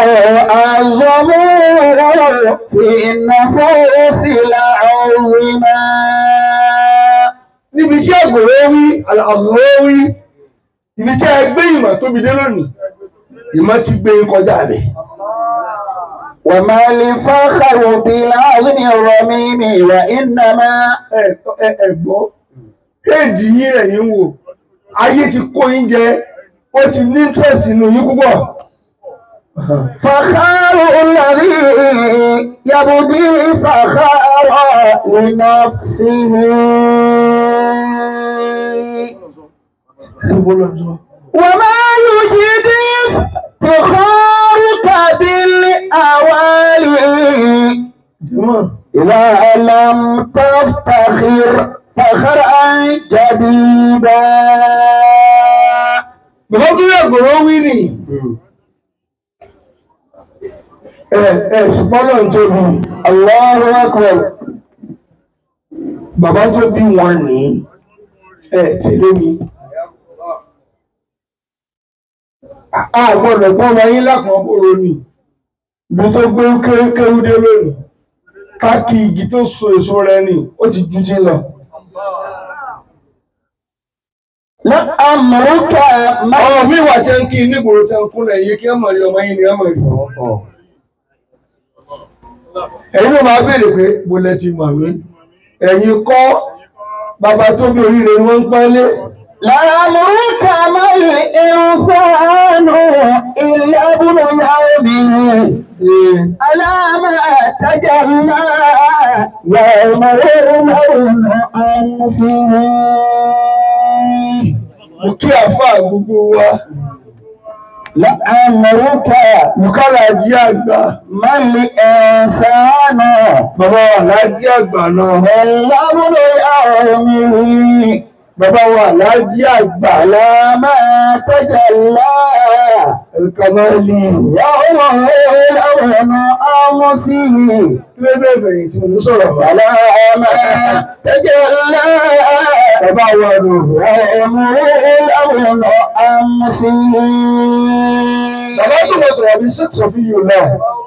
أعظموا في النفوس لعظما níbi tí àgbòrò wí àgbòrò wí ibi tí ẹ gbé ìmọ̀ tóbi dé lónìí ìmọ̀ ti gbé kọjá rẹ̀. وما الفخر بالعظم الرميم وإنما ẹ̀gbọ́ kéèjì yín rẹ̀ yín wò ayé ti kó yín jẹ ó ti ní interest nínú yín púpọ̀. فخار الذي يبدي فخار لنفسه وما يجد افتخارك بالأوالي إذا لم تفتخر فخرا جديدا bàbá tó yẹ àgbòrò wí nì ẹ ẹ ṣùgbọ́n náà tó bí الله أكبر bàbá tó bí wọn ní ẹ tẹ̀lé mi. a gbọ́dọ̀ gbọ́ ọmọ yín lápọn bóró ni ibi tó gbé kéwú dé lónìí káàkì igi tó so èso rẹ̀ ni ó ti ju ti lọ. لأمرك ما ọmọ mi wà tẹ́ ń kí nígboro tẹ́ ń kúnlẹ̀ yìí kí ẹ mọ̀ rí ọmọ yín ni ẹ mọ̀ rí. ẹ̀yin ló máa béèrè pé mo lẹ ti mọ̀ mí ẹ̀yin kọ́ bàbá tó bí oríire ni wọ́n ń pẹ́lẹ́. لأمرك ما الإنسان إلا ابن يومه ألا ما تجلى يوم يرمون أنفه mo kí àfà gbogbo wa لأمرك bùkálà jí àgbà ما الإنسان bàbá wa lájí àgbà náà إلا ابن يومه bàbá wa lájí àgbà على ما تجلى ẹ̀kọ́mọ́lì يوم يرمون أنفه kí ló dé fẹ̀yìntì mo sọ̀rọ̀ bá على ما تجلى bàbá wa nù يوم أمسه bàbá tó mọ̀ sọ̀rọ̀ bí six of you náà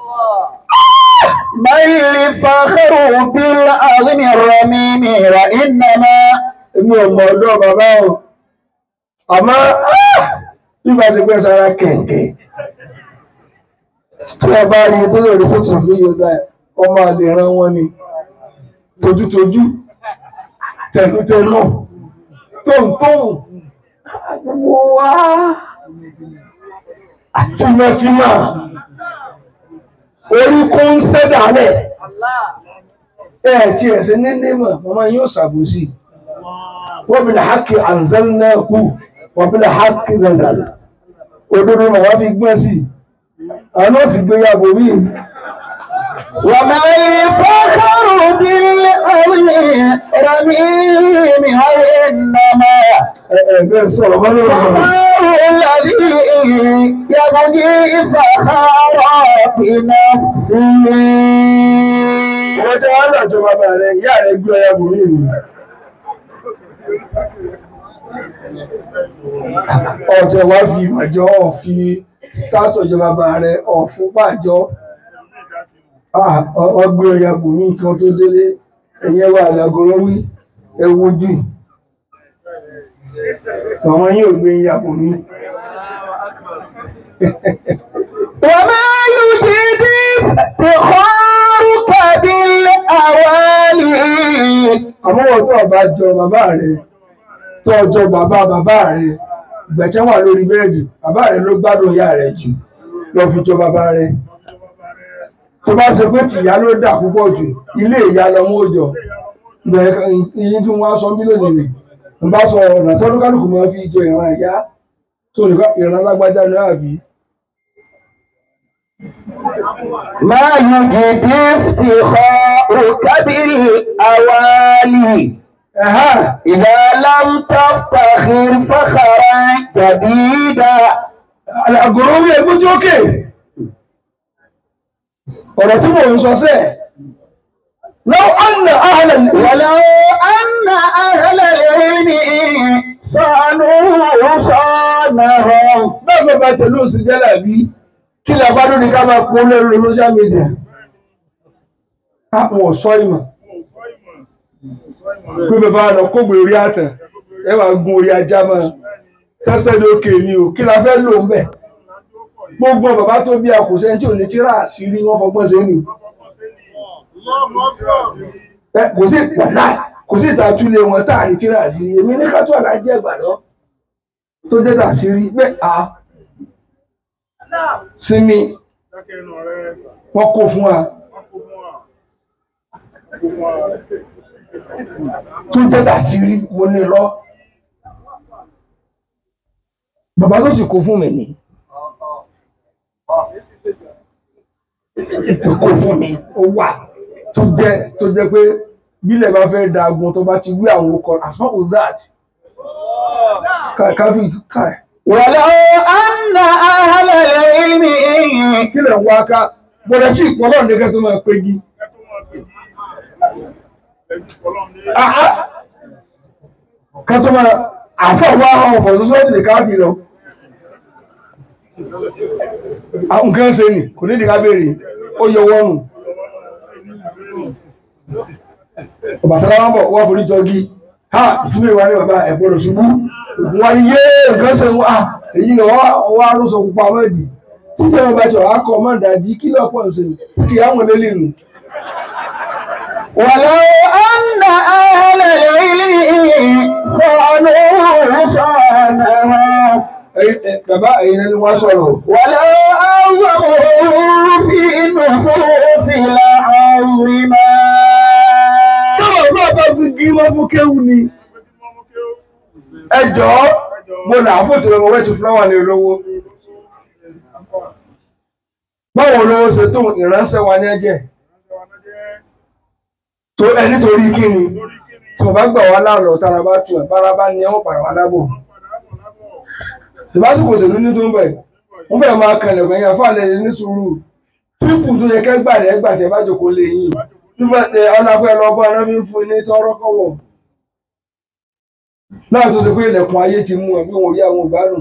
بل الفخر بالعظم الرميم وإنما èmi ò mọ̀ ọ̀dọ́ bàbá o àmọ́ ah, bí bá ṣe pẹ́ sára kẹ̀kẹ́ tí wọ́n bá rí tó lè rí sọ́tún fún yorùbá ọmọ àlè ran wọn ni tojútojú tẹnutẹnu tóńtóń gbogbo wa tìmọ̀tìmọ̀ orí kó ń sẹ́dálẹ̀ ẹ̀ tí ẹ̀ sí ní nímọ̀ màmá yóò ṣàbòsí wọ́n bí làákì anzalnahu wọ́n bí làákì zanzal òdodo màmá fi gbọ́n sí àwọn náà sì gbé yàgò mí وما الفخر بالأرض رميم وإنما ẹ̀ẹ́dẹ́ sọ̀rọ̀ mọ́ lórí ọ̀rọ̀ الله الذي يبغي فخرا بنفسه wọ́n jẹ́ wọ́n lọ́jọ́ bàbá rẹ̀ ìyá rẹ̀ gbé ọyà bò mí nù ọ̀tẹ̀ wá fi ìmọ̀jọ́ ọ̀fi státọ̀ ìjọba bàbá rẹ̀ ọ̀fún pàjọ́ wọ́n gbé ọyà bò mí kan tó délé ẹ̀yẹ wà lágọ̀rọ̀ wí ẹwú jù àwọn yóò gbé ìyà bò mí وما يجد افتخارك بالأوالي àmọ́ wọ́n tó ọba jọ bàbá rẹ̀ tó ọjọ́ bàbá bàbá rẹ̀ ìgbẹ̀tẹ́ wà lórí bẹ́ẹ̀dì bàbá rẹ̀ ló gbádùn ìyá rẹ̀ jù lọ fi jọ bàbá rẹ̀ tó bá ṣe pé tìyá ló dà púpọ̀ jù ilé ìyá lọmọ òjò bẹ̀rẹ̀ iye tí wọ́n sọ mílíọ̀nù nì ń bá sọ ọ̀nà tọ́dún kálukú máa fi jọ ìran ìyá tó nìkan ìran lágbájá ní àbí ما يجد افتخارك بالأوالي ẹ̀há إذا لم تفتخر فخرا جديدا àgọ̀rọ̀ orí ẹgbójú òkè ọ̀rọ̀ tí mò ń sọ sẹ́ẹ̀ lọ́wọ́ anna ahlan ولو أن أهل العلم صانوا صانهم bẹ́ẹ̀ bá tẹ̀lé òsì jẹ́lá bí kí lè bá lórí ká máa pọ̀ lórí social media àwọn ọ̀ṣọ́ ìmọ̀ pé bàbá lọ kógbè orí àtàn ẹ wà gun orí ajá mọ́ tẹ́sẹ̀ lókè ni o kí la fẹ́ lò ń bẹ̀ gbogbo bàbá tó bí akòsẹ́ tí ò ní tíra àṣírí wọ́n fọgbọ́n sí ni Ẹ, kò sí wàhálà kò sí ìtàtúlẹ̀ wọn táàrí tíra àṣírí èmi ní ká tó àlájẹ́ ìgbàdọ́ tó jẹ́ tàṣírí bẹ́ẹ̀ a sinmi wọ́n kó fún wa tó jẹ́ tàṣírí mo ní lọ bàbá tó sì kó fún mi ní tó kó fún mi ó wà tó jẹ́ tó jẹ́ pé bílẹ̀ bá fẹ́ dagun tó bá ti wí àwọn ọkọ̀ as far as that káfí káì ولو أن أهل العلم kí lẹ̀ ń wá ká bọ̀dẹ̀ tí ìpọ́nlọ́ nìkan tó máa pégi ká tó máa àfọwọ́ àwọn ọ̀fọ̀ tó sọ́ọ̀tì lè káfí lọ àwọn nǹkan ṣe nì kò ní ìdíká béèrè ó yọ wọ́nù ọ̀bàtàlá wọn bọ̀ wọ́n forí jọgí ha ìtumọ̀ ìwà ní bàbá ẹ̀gbọ́dọ̀ ṣubú wọn ni yé nǹkan ṣe wá èyí ni wọ́n wá ló sọ pupa mọ́ẹ̀dì títí wọn bá ti wà á kọ́ ọmọ ìdájí kí lọ́pọ̀ ṣe kí á wọn lélẹ̀ nù. ولو أن أهل العلم صانوا صانهم bàbá ẹ̀yin ẹni wá sọ̀rọ̀ ولو أعظموا في النفوس لعظما tọ́wọ́ bá bá gbígbí mọ́ fún kéwù ni ẹ jọ̀ọ́ mo là á fòtò lọ́wọ́ wẹ́ẹ̀tì fúláwà ní olówó báwo olówó ṣe tó ìránṣẹ́ wa ní ẹ̀jẹ̀ tó ẹ nítorí kí ni tí wọ́n bá gbà wá láàrọ̀ tára bá tu ẹ̀ bára bá ní ẹ̀wọ̀n pàrọ̀ wá lábọ̀ ṣèbásùkò òṣèlú ní tó ń bẹ̀ wọ́n fẹ́ máa kan ẹ̀gbọ́n yẹn fáàlẹ̀ ní sùúrù tírípù tó yẹ kẹ́gbà rẹ̀ gbà tẹ́ bá jòkó lé yìí nígbà tẹ ọ̀nà pẹ́ lọ́gbọ́n ẹ̀rọ fi ń fún ilé tọ́rọ́ kọ́wọ̀ náà tó ṣe pé ilẹ̀kùn ayé ti mú ẹ̀ bí wọ́n rí àwọn ìgbádùn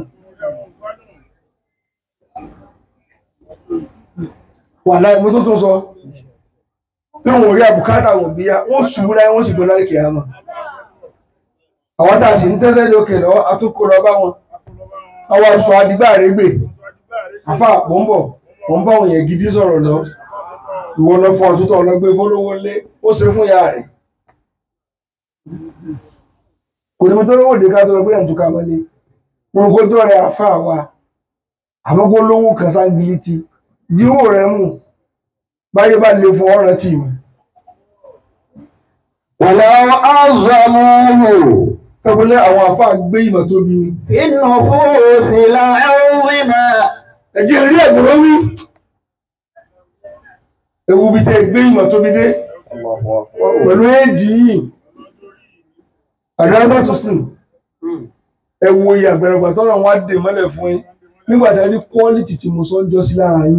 wà láì mú tó tó sọ bí wọ́n rí àbùkátà wọn bí ya wọ́n ṣubú láyé wọ́n sì gbé láì kìí àmà àwọn tá a sì ń tẹ́sẹ̀ lókè lọ àtúkò lọ bá wọn àwọn aṣọ àdìgbà rẹ̀ gbè àfa àpò ń bọ̀ wọ́n bá òun yẹn gidi sọ̀rọ̀ lọ ìwọ lọ fún ọtútọ̀ ọlọ́gbẹ́ fọlọ́wọ́ lé ó ṣe fún ìyá rẹ̀ kò ní mo tó lówó òde ká tó lọ pé ẹ̀ ń túká mọ́lé wọn kó tó rẹ àfa wa àmọ́ kó lówó kan sáńgìlìtì díwò rẹ̀ mú báyé bá lè fún ọ̀ràn tì mí ولو عظموه tọ́gbọ́lé àwọn àfa gbé ìmọ̀ tóbi ni في النفوس لعظما ẹ̀jẹ̀ rí ẹ̀gbọ́n wí ewu bí tẹ́ gbé ìmọ̀ tóbi dé pẹ̀lú éèjì yìí àdáńtà tó sìn ẹ wo iye àgbẹ̀rẹ̀gbà tọ́nà wọn á dè mọ́lẹ̀ fún yín nígbà tí a ní quality tí mo sọ ń jọ sí lára yín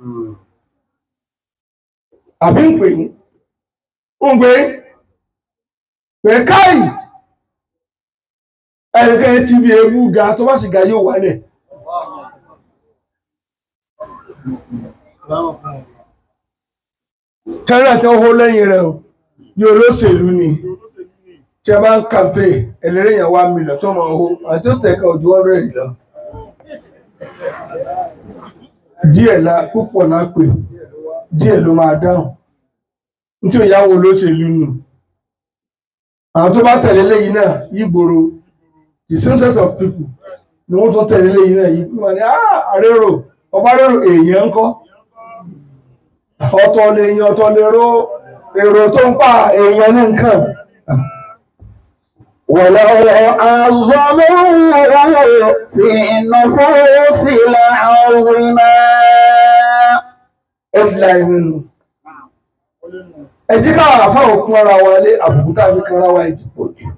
àbí ń pè yín ń pè pè káì ẹnikẹ́ni tí bí ebú ga tó bá sì ga yóò wálẹ̀ kẹ́rẹ́ tí ó hó lẹ́yìn rẹ̀ o bí olóṣèlú ni tí a bá ń kàmpé ẹlẹ́rìí yẹn wá mílíọ̀n tó máa hó àti ó tẹ̀ka ojú ọ̀rẹ́ lọ. díẹ̀ la púpọ̀ la pè díẹ̀ ló máa dáhùn ní tí ò yáwó olóṣèlú nù àwọn tó bá tẹ̀lé lẹ́yìn náà yígboro the same set of people ni wọ́n tó tẹ̀lé lẹ́yìn náà yìí wọ́n ní ah àrérò ọba rérò èèyàn ń kọ́ ọ̀tọ̀ lè yan ọ̀tọ̀ lè ró èrò tó ń pa èèyàn ní nǹkan ولو عظموه في النفوس لعظما headline nínú ẹ jí káwọn àfáwọn kún ara wa lé àbùkù tá a fi kan ara wa ìjì pọ̀ jù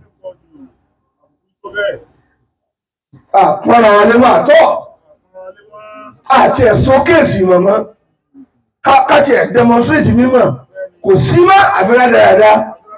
àkún ara wa lé máa tọ́ àti ẹ̀sùn kéèsì mọ̀mọ́ káti ẹ̀ demonstrate mímọ̀ kò sí mọ́ àfihàn dáadáa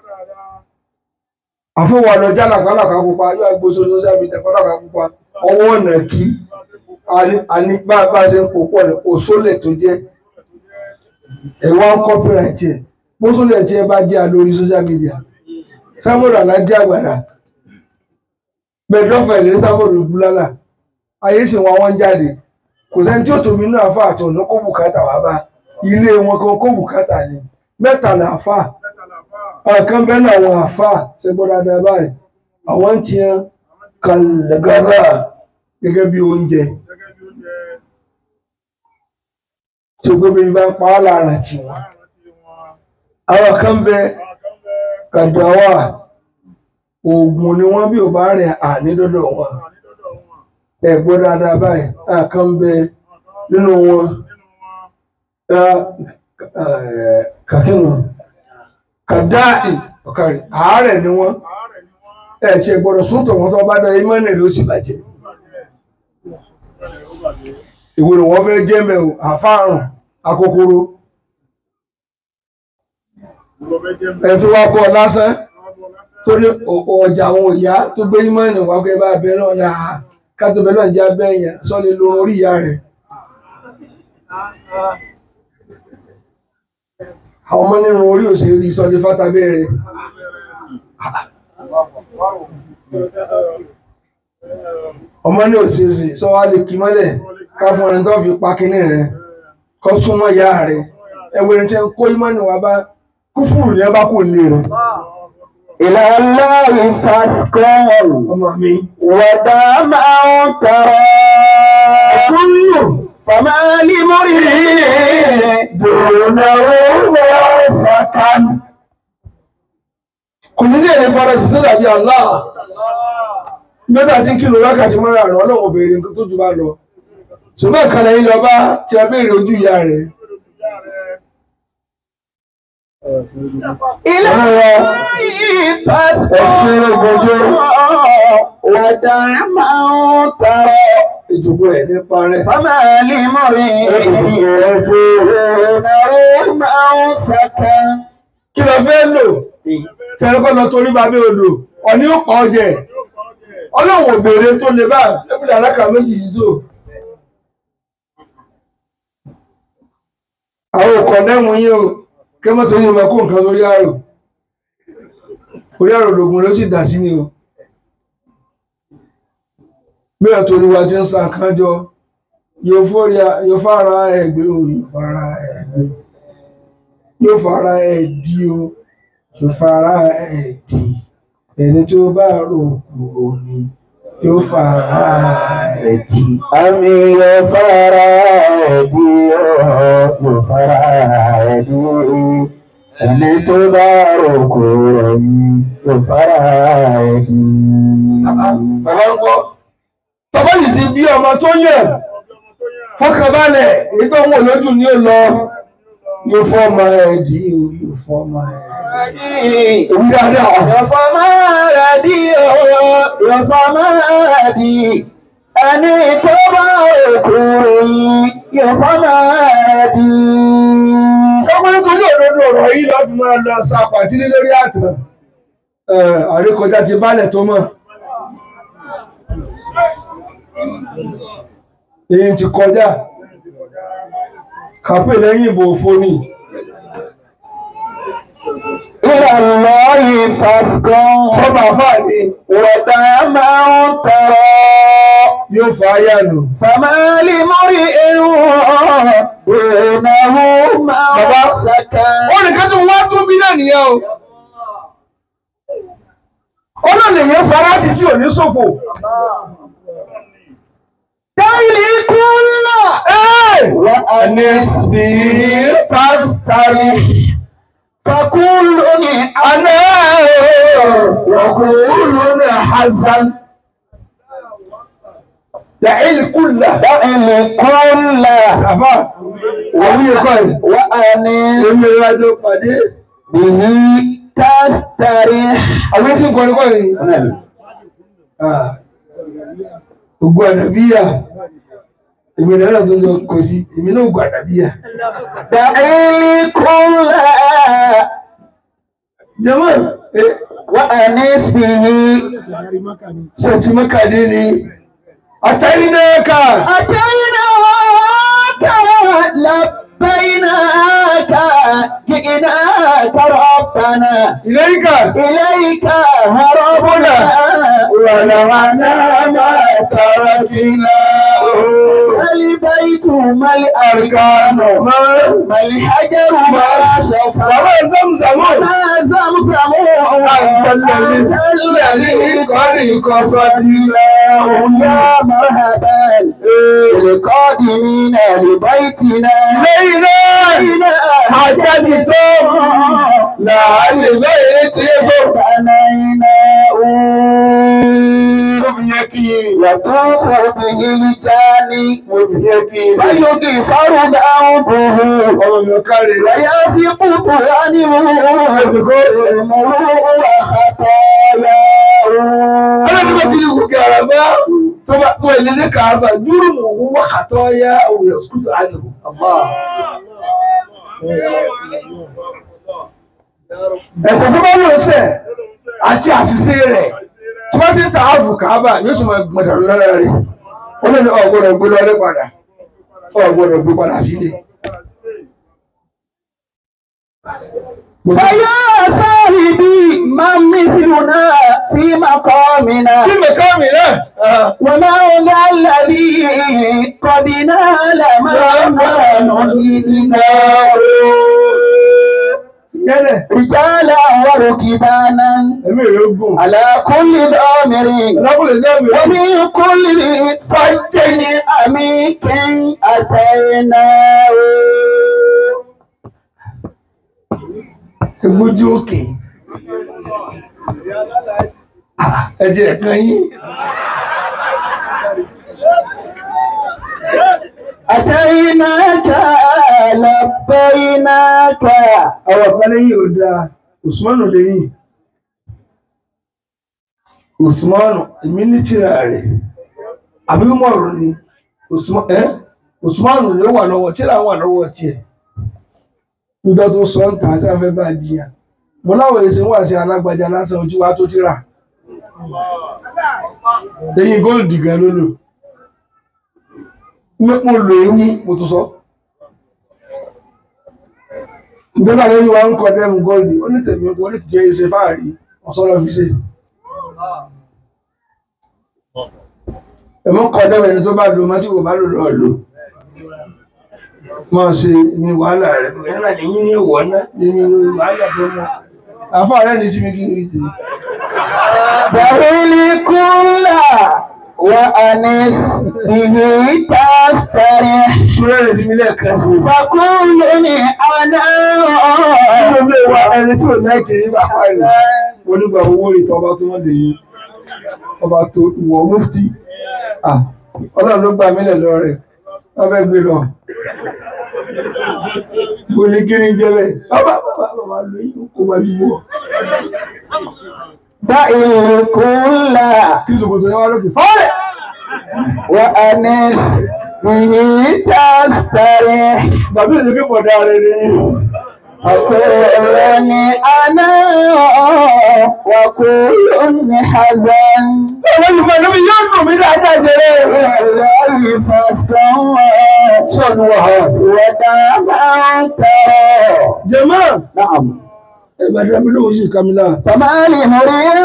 àfihàn ọ̀nà jálàkálàkà pupa yóò gbé sórí social media kálàkà pupa ọwọ́ ọ̀nà kí àní bá bá ṣe ń pòpọ̀ ní òṣòlẹ̀ tó jẹ́ ẹ̀wọ̀n copyright ẹ̀ bóṣòlẹ̀ tí ẹ bá jẹ́ lórí social media sábòrò alájẹ́ àgbàdà bẹ̀ẹ́dọ́fẹ̀ lè sábòrò búlálà ayé sì wọn wọ́n jáde kò sẹ́ni tí ó tóbi inú àfa àtọ̀ ní kó bùkátà wá bá ilé wọn kan kó bùkátà ni mẹ́ta là àfa ọ̀kan bẹ́ẹ̀ náà àwọn àfa ṣe gbọ́ dáadáa báyìí àwọn ń tiẹ́ kàlẹ́gàrà gẹ́gẹ́ bí oúnjẹ tó gbé bí bá ń pa á lára tì wọ́n àwọn kan bẹ kàdáwà oògùn ni wọ́n bí ò bá rẹ̀ àní dọ́dọ̀ wọn ẹ gbọ́ dáadáa báyìí àwọn kan bẹ nínú wọn kàkínú kàdáì ọ̀kàrí àárẹ̀ ni wọ́n ẹ̀ tí ẹ gbọ́dọ̀ súntọ̀ wọn tó bá dọ̀ imọ́ nìrì ó sì bàjẹ́ ìwò ni wọ́n fẹ́ jẹ́ mẹ́ o àfáàrùn akókóró ẹ̀ tó wá bọ́ lásán tó ní ọjà àwọn ìyá tó gbé imọ́ nìrì wá pé bá abẹ́ náà ní àá kátó bẹ́ẹ̀ náà jẹ́ abẹ́ yẹn sọ́ni lórí orí ìyá rẹ̀ àwọn ọmọ nínú orí òṣèré sọ́ni fátábẹ́ rẹ̀ ọmọ ní òṣèṣì sọ wá lè kí mọ́lẹ̀ ká fún ẹni tó fi pa kínní rẹ̀ kọ́ súnmọ́ ìyá rẹ̀ ẹwẹ́ ẹni tí ń kó ìmọ̀ níwá bá kúfùrù ní ẹ bá kò lè rẹ̀ إلى الله فاسكن ọmọ mi. ودام أو ترى kúrò فما لمرئ دونه سكن kò ní ní èrè fara sí tó dàbí Allah mẹ́ta tí ń kìlọ̀ wákàtí mọ́ra àrùn ọlọ́run obìnrin tó jù bá lọ ṣùgbọ́n ìkànnì yìí lọ bá tí a béèrè ojú ìyá rẹ̀ إلى الله فاسكن ودام أو ترى ìjòkó ẹ̀ nípa rẹ̀ فما لمرئ دونه سكن kí lọ fẹ́ lò tẹ́lẹ́kọ́ lọ torí bàbá odò ọ̀ní ó pa ọjẹ́ ọlọ́run òbèrè tó lè bá lẹ́kùnlé alákà méjì sí tó àwọn òkọ̀ dẹ́wọ̀n yín o kí wọ́n tó ní ọmọ kó nǹkan lórí àrò orí àrò lògùn ló sì dà sí ni o bí ẹ̀ torí wa ti ń san kan jọ yóò fóríà yóò fara ẹgbẹ́ o yóò fara ẹgbẹ́ yóò fara ẹdí o yóò fara ẹdí ẹni tó bá rò kúrò ní yóò fara ẹdí. Àmì yóò fara ẹ̀dí ọ̀ yóò fara ẹ̀dí. Ẹni tó bá rògbò ẹ̀yìn yóò fara ẹ̀dí. Bàbá ń gbọ́. Tọ́bá yìí ti bí ọmọ tó yàn fọkànbalẹ̀ èyí tó ń wò lójú ni ó lọ yóò fọ́ ọmọ ẹ̀dí o yóò fọ́ ọmọ ẹ̀dí. Èmi dáadáa. Yọ̀fọ̀ máa rẹ̀ dí ọ̀rọ̀, yọ̀fọ̀ máa rẹ̀ dí. Ẹni tó bá òkú yìí, yọ̀fọ̀ máa rẹ̀ dí. Ọmọ nítorí òdodo ọ̀rọ̀ yìí lọ́ fi máa lọ sa pàtílé lórí àtàn. Àríkọjá ti bálẹ̀ tó mọ̀. Èyí ti kọjá. Kàpé lẹ́yìn ìbò fóní. Ìrànlọ́ ìfàsgán. Fọ́bà fáà ní Wọ̀dà máa ń tọrọ. yóò fa ayá nù. Fàmálì mórí irun ìrìnàwó máa Bàbá. ń sẹ́kẹ̀. Ó ní kẹ́tù wá tún bí náà nìyẹn o. Ó náà lè yẹn fara ti tí ò ní ṣòfò. Dáìlì kúnlá. Wọ́n ẹni sí pásítárì. Fakúlù ní Àná wọ̀kùnrin ní Hassan. Da'il kúlà. dáìlì kúnlá. Sàfà, òun yẹ kọ́ ẹ̀. Wà á ní Èmi ìrìnàjò pàdé. bìí kásítárì. Àwọn tí ń kọrin kọ́ yìí. Ògbó àdàbíyà. Èmi náà tó jọ kò sí. Èmi náà ògbó àdàbíyà. Dáìlì kúnlá. Jẹ́mọ́, ẹ Wà á ní bìí. ṣe ti mọ́kàdé ni. Àtàyínáka. أتيناك لبيناك جئناك ربنا Ìlẹ́yìnká. إليك هربنا ولونا ما تركنا البيت ما الأركان ما الحجر ما صفا Bàbá Zamzamo. ما زمزم أنت الذي قد قصدنا يا مرحبا بالقادمين لبيتنا إلينا حججتم لعل بيتكم يطوف به الجاني فيغفر ذنبه Ọmọ mi ọ̀kárẹ̀ rẹ̀. ويسقط عنه المرء وخطاياه Ọlọ́dúnbà ti ní gòkè àràbá tó bá tó ilé ní kàábà dúró mọ̀ owó wákàtọ́ yá òye skútù àlèkò. Ẹ̀sẹ̀ tó bá lọ sẹ̀ àti àṣìṣe rẹ̀ tí wọ́n ti ń ta ààfù kàábà yóò sì máa gbọ̀dọ̀ lọ́rọ̀ rẹ̀. Ó lè ní ọ̀gbọ́dọ̀ gbé lọ́rẹ́ padà. Ọ̀gbọ́dọ̀ gbé padà sílé. فيا صاحبي من مثلنا في مقامنا Kí lè ká mi náà? وما ذا الذي قد نال ما نريدنا Yẹ́lẹ̀, رجالا وركبانا ẹ̀mí rẹ̀ gùn. على كل ضامر Lábùlẹ̀ jẹ́ mi. ومن كل فج عميق أتينا Ẹgbójú òkè. Ẹjẹ̀ ẹ̀kan yín. أتيناك لبيناك Àwọn kan lẹ́yìn ò dáa, Usmanu lẹ́yìn. Usmanu, èmi ní tírà rẹ̀. Àbí mọ̀rọ̀ ni. Usma- ẹ́? Usmanu ló wà lọ́wọ́, tírà wà lọ́wọ́ tiẹ̀. Nígbà tó sọ ń tà tí a fẹ́ bá jiyàn. Mo láwọn èsì wà sí alágbàjá lásán ojú wa tó tírà. Lẹ́yìn góòlù gan ló lò. Mo lò eyín, mo tún sọ. Ìjọba lórí wa ń kọ dẹ́mu góòlù, ó ní tèmi kò ní jẹ́ iṣẹ́ fáàrí, ọ̀sọ́lọ́ fi ṣe. Ẹ̀mọ́ kọ dẹ́mu ẹni tó bá lò má tí kò bá lò lọ lò. máa ṣe ní wàhálà rẹ̀ ẹ̀rọ lẹ́yìn ní ìwọ̀ náà èmi wàhálà tó mọ́ àfáà rẹ̀ ní sí mi kí n rí tèmi دعي كل وأنس به تستريح kúrẹ́ rẹ̀ sí mi lẹ́ẹ̀kan sí i فكلني أنا Nínú ilé wa ẹni tí ò lẹ́kẹ̀ẹ́ yín bá parí. Mo nígbà owó ìtọ́ ọba tó wọ́n lè yín. Ọba tó ìwọ̀ mufti. Ah, Ọlọ́run ló gbà mílẹ̀ lọ rẹ̀. Wọ́n fẹ́ gbé lọ. Mo ní kí ni jẹ́ bẹ́ẹ̀. Bàbá bàbá bàbá ló yí kó gbajúmọ̀. دعي كل Kí Sòkòtò yẹn wá lókè. Fọ́ọ̀rẹ̀! وأنس به تستريح Ìgbà tó ṣe kí bọ̀dá rẹ̀ ni. فكلني أنا وكل حزن Àwọn ìfọ̀ ìlú mi yóò dùn mí dáadáa jẹrẹ. الله فاستوى Sọ̀nù wàhálà. ودام ترى Jẹ̀mọ́. نعم Ìbàdàn mi lóhùn sí Kamila. فما لمريء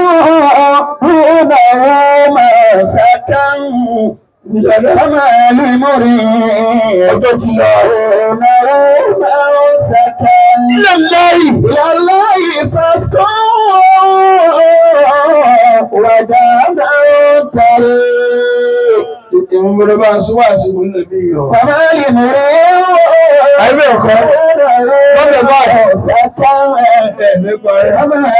دونه ما سكن فما لمريء دونه ما سكن Ilé láyì. إلى الله فاسكن ودام ترى Ìwọ̀n mọ̀rọ̀ bá ń sọ wá sí ìwọ̀n lẹ́bí yọ. فما لمريء Àìbẹ̀ ọ̀kọ́. دونه ما سكن Ẹ̀mí parí.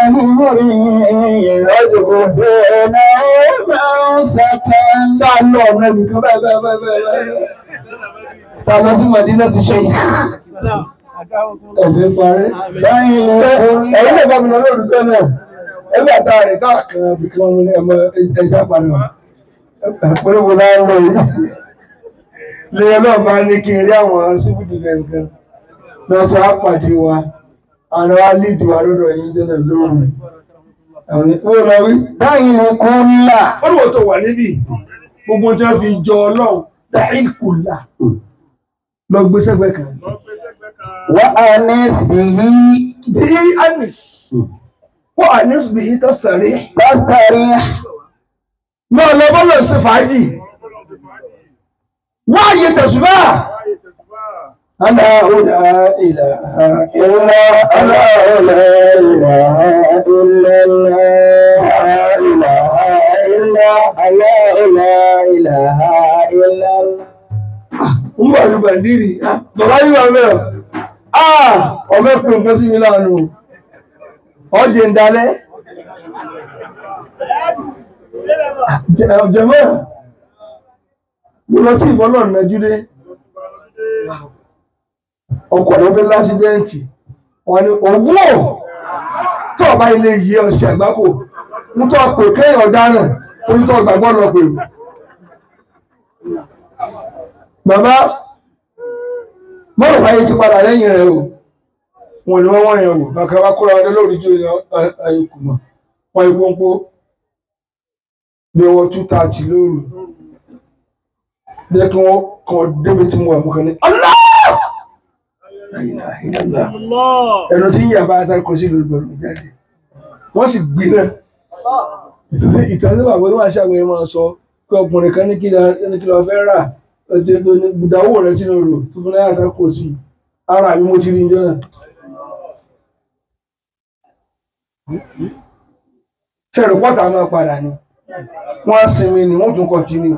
Tá a lọ ọ̀nà nìkan bẹ́ẹ̀ bẹ́ẹ̀ bẹ́ẹ̀ bẹ́ẹ̀ bẹ́ẹ̀. Tá a lọ sí Màdínà ti ṣe yìí. Ẹ̀mí parí. Ẹ̀yin lè bá mi lọ lórí tó náà. Ẹgbẹ́ àtà rẹ̀ káàkan bí kí wọ́n mú ní ẹmọ ẹja padà. Pẹ̀lú wo láń lọ yìí. Lẹ́yìn náà bá ní kí n rí àwọn síbùdì nǹkan. Náà tí wọ́n á pàdé wa. Àwọn wa ní ìdìbò àlọ́dọ̀ yìí jẹ́ náà lóòrùn. Àwọn ìfowó lọ wí. Ó lò tó wà níbí. Gbogbo tí wọ́n fi jọ ọlọ́run dáhìn kùlà. Lọ gbé sẹ́gbẹ́ kan. وأنس به Bí Anis. Wọ́n Anis bí tọ́sàrí. تستريح Náà lọ bọ́lọ̀ sí fàájì. Wọ́n àyè tẹ̀sùbá. Alá òlà ìlà إلا ألا لا إله إلا الله لا إله إلا الله لا إله إلا الله ń bọ̀ ní bàndírì. Bàbá yìí wà mẹ́ọ̀. Ah! Ọmọ ẹ̀pẹ̀ nǹkan sí mi láàánú. Ọjẹ́ ń dalẹ̀. Jẹ̀mọ́. Mo lọ tí ìbọn náà nájú dé. Ọkọ̀ ló fẹ́ lásídẹ́ǹtì. Wọ́n ní ògùn ò tó ọba ilé yìí ọ̀sẹ̀ àgbákò. Ń tọ́ pè kéèyàn ọ̀daràn torí tó gbàgbọ́ lọ pè. Bàbá mọ́rọ̀ báyé ti padà lẹ́yìn rẹ̀ o. Wọ́n ni wọ́n wọ́n yẹn o. Bàkà wá kóra ọdẹ lórí jù ayékù mọ̀. Wọ́n ipò ń pó bí ọwọ́ 230 lóru. Jẹ́ kí wọ́n kàn débi tí mo wà mú kan ní. Allah! La ilaha illallah. Ẹnu tí ń yà bá ata kò sí lórí gbọ̀rọ̀ jáde. Wọ́n sì gbé náà. Ìtàn tí bàbá wọn aṣáájú yẹn máa sọ pé ọkùnrin kan ní kí lọ fẹ́ rà ọjọ́ tó ní gbùdáwò rẹ̀ sínú rò tó fún láyà tá kò sí. Ara mi mo ti rí ìjọ náà. Sẹ́rù pọ́tà máa padà ni. Wọ́n á sinmi ni wọ́n tún kọ̀tínú.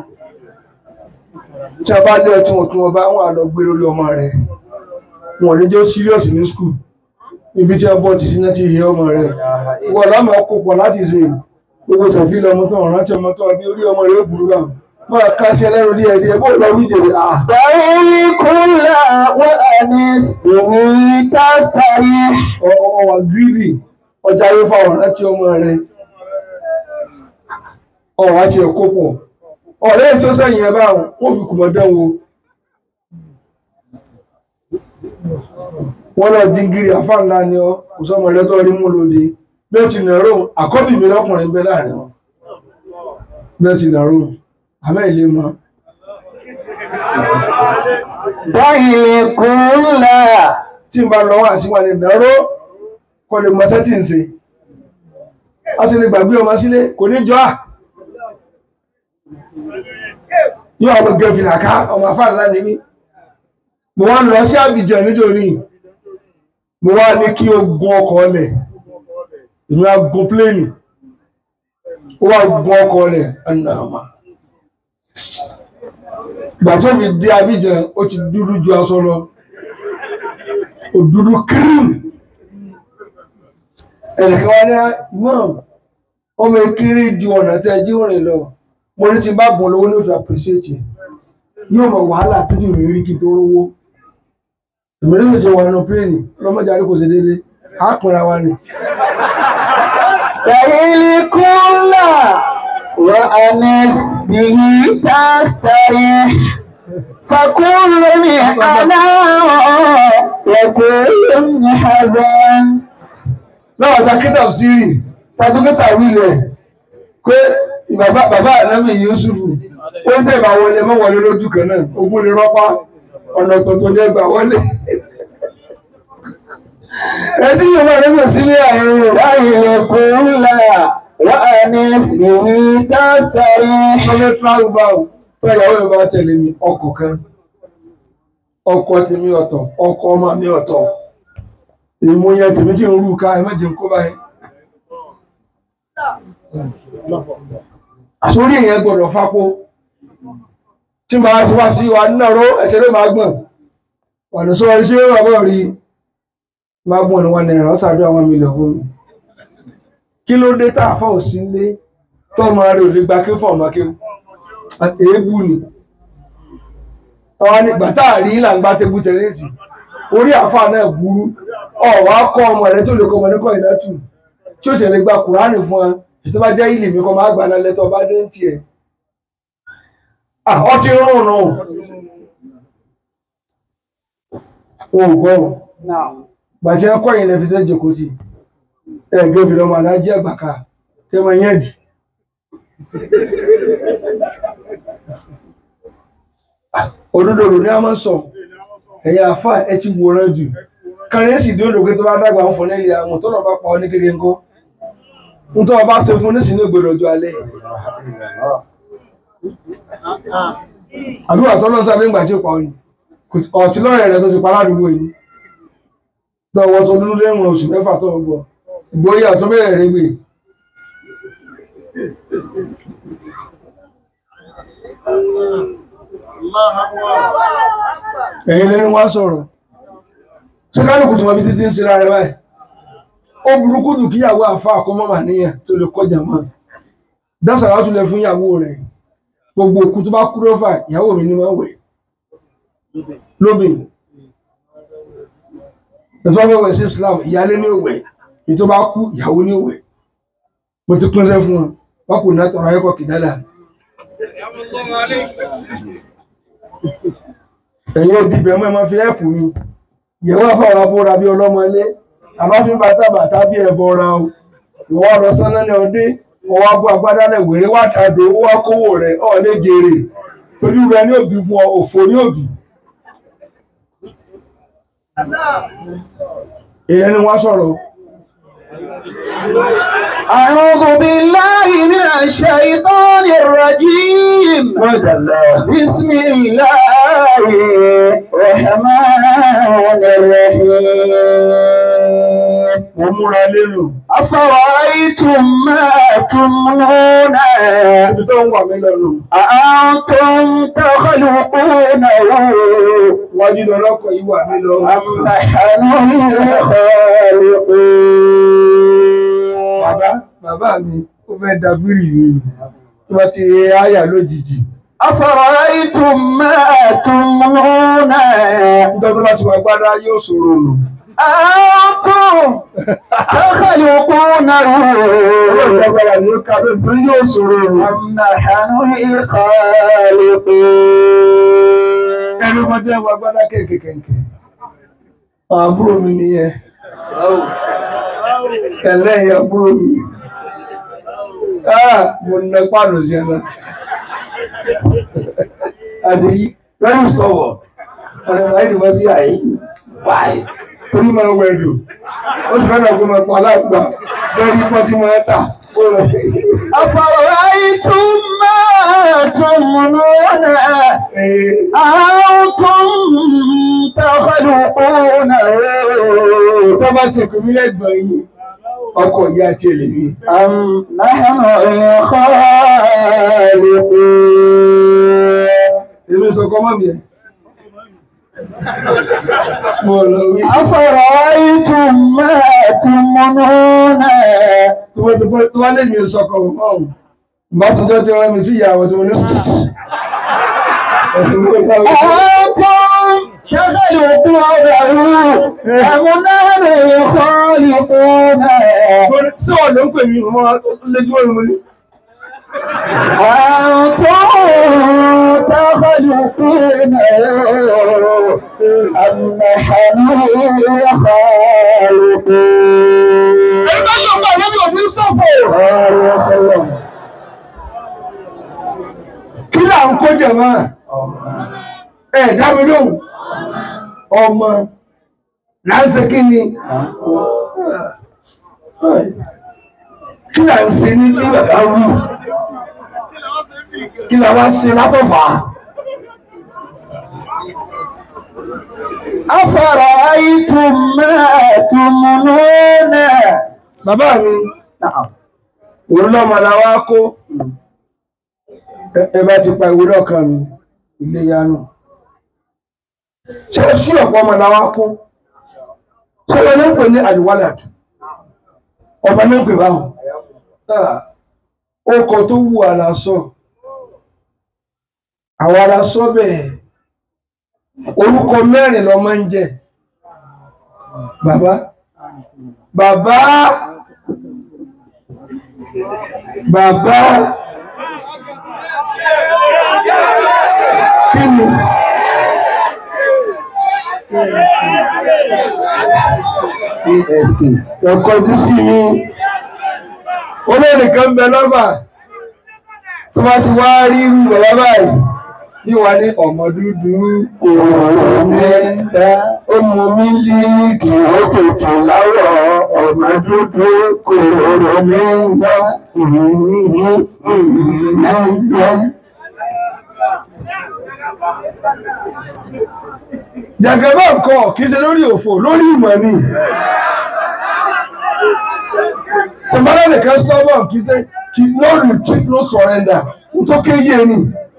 Tí a bá lé ọtún ọtún ọba, wọ́n á lọ gbé lórí ọmọ rẹ̀. Wọ́n ní jẹ́ serious ní school. Ibi tí a bọ́ ti síná ti hẹ ọmọ rẹ̀. Wọ́n lámà kó pọ̀ láti ṣe gbogbo sàfihàn ọmọ tó ọ̀rán tí ọmọ tó ọbí orí ọmọ rẹ̀ ó burú bá. Wọ́n ká sí ẹlẹ́rù díẹ̀ díẹ̀ bó lọ wí jèrè. Ah! دعي كل وأنس به تستريح ọwà gírídì ọjà yóò fa ọ̀rán tí ọmọ rẹ̀ ọ̀rá ti ẹ̀kọ́ pọ̀ ọ̀rẹ́ tó sẹ́yìn ẹbá wọ́n fi kùmọ̀ dánwò wọ́n lọ jíngiri àfá ńlá ni ọ kò sọmọ rẹ̀ tó rí mú lóde bí ó ti nàró àkọ́bì mi lọ́kùnrin bẹ láàrin wọn bí ó ti nàró àmẹ́ ilé mọ́ دعي كل tí n bá lọ wá sí wọn ni nàró kọ́ lè mọ́ sẹ́tì ń ṣe a sì lè gbàgbé ọmọ sílé kò ní jọ́ à yóò ọmọ gẹ̀ẹ́fìlà ká ọmọ afáàlá ní mí mo wá lọ sí Abidjan níjòní mo wá ní kí o gun ọkọ̀ ọlẹ̀ èmi á gun pléènì ó wá gun ọkọ̀ ọlẹ̀ ẹnàmà ìgbà tó fi dé Abidjan ó ti dúdú ju aṣọ lọ ó dúdú cream ẹnìkan wá ní mọ́ ọmọ ekiri ju ọ̀nà tẹ́ jí rìn lọ mo ní ti bá bọ̀ lówó ní òfin appreciate ẹ̀ yóò mọ wàhálà tó dì mí rí kí n tó rówó èmi ló jẹ wà nù pléènì lọ́mọdé àdúgbò ṣe déédéé á pinra wa ni. فإن كل وأنس به تستريح فكل من أنا وكل من حزن náà ta kíta sírì ta tó kíta wílẹ̀ pé bàbá bàbá ànábì Yusufu ó ń tẹ̀bà wọlé mọ́ wọlé lójú kan náà ogún lè rọ́pá ọ̀nà tuntun ní ẹgbà wọlé. ẹtí yóò máa nígbà sílé àárín rẹ̀ فإن كل وأنس به تستريح ọmọ travel báwo pé ìyàwó mi bá tẹ̀lé mi ọkọ̀ kan ọkọ̀ tèmi ọ̀tọ̀ ọkọ̀ ọmọ mi ọ̀tọ̀ ìmúyẹ tèmi tí ń rú ká ẹ má jẹun kó báyìí. àsórí èèyàn gbọ́dọ̀ fapó tí màá sí wá sí wa nínú ẹsẹ̀ ló máa gbọ̀n wà ní sọ́wọ́n ṣé wà bọ̀ rí máa gbọ̀n ní wọn náírà ó ṣàdúrà wọn mílíọ̀nù fún mi kí ló dé tá a fọ́ òsì lé tọ́mọ rẹ̀ ò lè gba kí fọ́ọ̀mù akéwù èébù ni ọwọ́ nígbà tá a rí là ń gbá tébù tẹ̀lẹ́sì orí àáfàá náà burú ọ̀wá kọ́ ọmọ rẹ̀ tó lè kọ́ ọmọ ní kọ́ ìdátù tí ó tẹ̀lé gba kùránì fún ẹ ètò bá jẹ́ ilé mi kọ́ máa gbà lálẹ́ tó bá dé ń tiẹ̀ ọ ti rún nù wọn ò gbọ́ bàjẹ́ kọ́ ìyẹn fi sẹ́ jòkó tì ẹ̀ gẹ́bí lọ́mọ alájẹ́ àgbàkà kẹ́ máa yẹn dì òdodo rò ní a máa ń sọ ẹ̀yà àfà ẹ ti wòran jù kàrẹ́sì dé òdòkè tó bá dàgbà ń fọ nílé àwọn tó lọ́ọ́ bá pa ọ ní kékeré ńkọ́ ń tọ́ ọ bá ṣe fún nísìnyí ògbèrè ọjọ́ alẹ́ àbí wà tọ́lọ́ sábẹ́ ńgbà tí ó pa ọ ni ọ̀tí lọ́rẹ̀ rẹ tó ti pa ládùúgbò yìí lọ́wọ́ tó dúdú lẹ́wọ̀n oṣù mẹ́fà tó ń gbọ́ ìgbóyà tó bẹ̀rẹ̀ rẹ gbé ẹ̀yin lẹ́nu wá sọ̀rọ̀ ṣé kálukú tí wọ́n fi títí ń sinra rẹ báyìí ó burúkú jù kíyàwó àfa àkọ́mọ́ màníyàn tó lè kọjá mọ́ dásàrá tún lè fún ìyàwó rẹ̀ gbogbo òkú tó bá kú lọ́fà ìyàwó mi ní wọ́n wẹ̀ lóbìn ẹ̀fọ́ mẹ́wẹ̀ sí Islam ìyálé ní òwẹ̀ èyí tó bá kú ìyàwó ní òwẹ̀ mo ti pínṣẹ́ fún wọn wọ́n kò ná tọrọ ayẹ́kọ̀ kìdálà ẹ̀yin ó dìbẹ̀ mọ́ ẹ máa fi ẹ̀pù mi ìyẹ̀wò àfọwọ́ra bóra bí ọlọ́mọlé àbáfin bàtà bàtà bí ẹ̀bọ ra o ìwọ lọ sánná ní ọdún ọwọ́ agbó agbádálẹ̀ wèrè wà tàdó ó wá kówó rẹ̀ ọ̀ lè jèrè torí rẹ̀ ní òbí fún ọ òfò ní òbí. èèyàn ni wọ́n sọ̀rọ̀ أعوذ بالله من الشيطان الرجيم بسم الله الرحمن الرحيم mo múra lérò أفرأيتم ما تمنون ibi tó ń wà mí lọ́nu أأنتم تخلقونه wájú lọ́lọ́kọ̀ yìí wà mí lọ. أم نحن الخالقون bàbá bàbá mi ó fẹ́ da fírì mi nù tó bá ti áyà lójijì أفرأيتم ما تمنون nítorí tó bá ti wà gbádá yóò ṣòro nù. أنتم تخلقونه ọlọ́run agbára ni ó ká bẹ́ẹ̀ fún yóò ṣòro nù. أم نحن الخالقون ẹnu kan tẹ́ wà gbádá kẹ̀kẹ̀kẹ̀kẹ̀ àwọn àbúrò mi nìyẹn ẹlẹ́yìn àbúrò mi ah mo nà pàánù sí ẹ náà àdèyí very stubborn ọ̀nà ìwà ìdìbò sí àyè wáyé torí máa wẹ̀ lò ó sì fẹ́ràn kó máa pa aláàgbà lórí pọ́n tí máa tà ó lọ. أفرأيتم ما تمنون أنتم tó bá ti pè mí lẹ́gbọ̀n yìí ọkọ̀ ìyá àti èlèmí أم نحن الخالقون èmi sọ kọ́ mọ́ mi ẹ̀ mo lọ wí أفرأيتم ما تمنون tó bá sọ pé tó wá lè mi sọ kọ́ mọ́ ọ̀hún bá sọjọ́ tí wọ́n mi sí ìyàwó tí mo ní ọ̀tún mo bá wí. أنتم تخلقونه أم نحن الخالقون sí ọ̀ ló ń pè mí mo máa lójú ọ̀run mo ní. أنتم تخلقونه أم نحن الخالقون ẹni bá yọ̀ bá lórí òní sọ̀fọ̀. kí là ń kó jẹ̀mọ́ ẹ̀ dá mi lóhùn ọmọ là ń ṣe kí ni kí là ń ṣe ní bí bàbá wí kí là wá ṣe látọ̀fà أفرأيتم ما تمنون bàbá mi نعم òun lọ́mọ la wá kó Ẹ- ẹ bá ti pa ìwé lọ́kàn mi ilé yanu ṣé sí ọ̀pọ̀ ọmọ la wá kó ṣé wọn ní pè ní àdìwálà ọmọ ní pè báwọn ó kọ tó wù àlàsọ àwọn aláṣọ bẹ́ẹ̀ orúkọ mẹ́rin lọ máa ń jẹ bàbá bàbá bàbá kí ni PSK ẹ̀kọ́ tí sí ní olóòrìn kan bẹ lọ́bà tó bá ti wá rí irú bàbá báyìí ní wà ní ọmọ dúdú òòrùn mẹ́ta ó mú mílíìkì ó tètè láwọ̀ ọ̀nà dúdú kòrò mẹ́ta jàgẹ́bà nǹkan kìí ṣe lórí òfò lórí ìmọ̀ ni tẹ̀mọ́lá nìkan stubborn kìí ṣe kí no retreat no surrender n tó kéye ni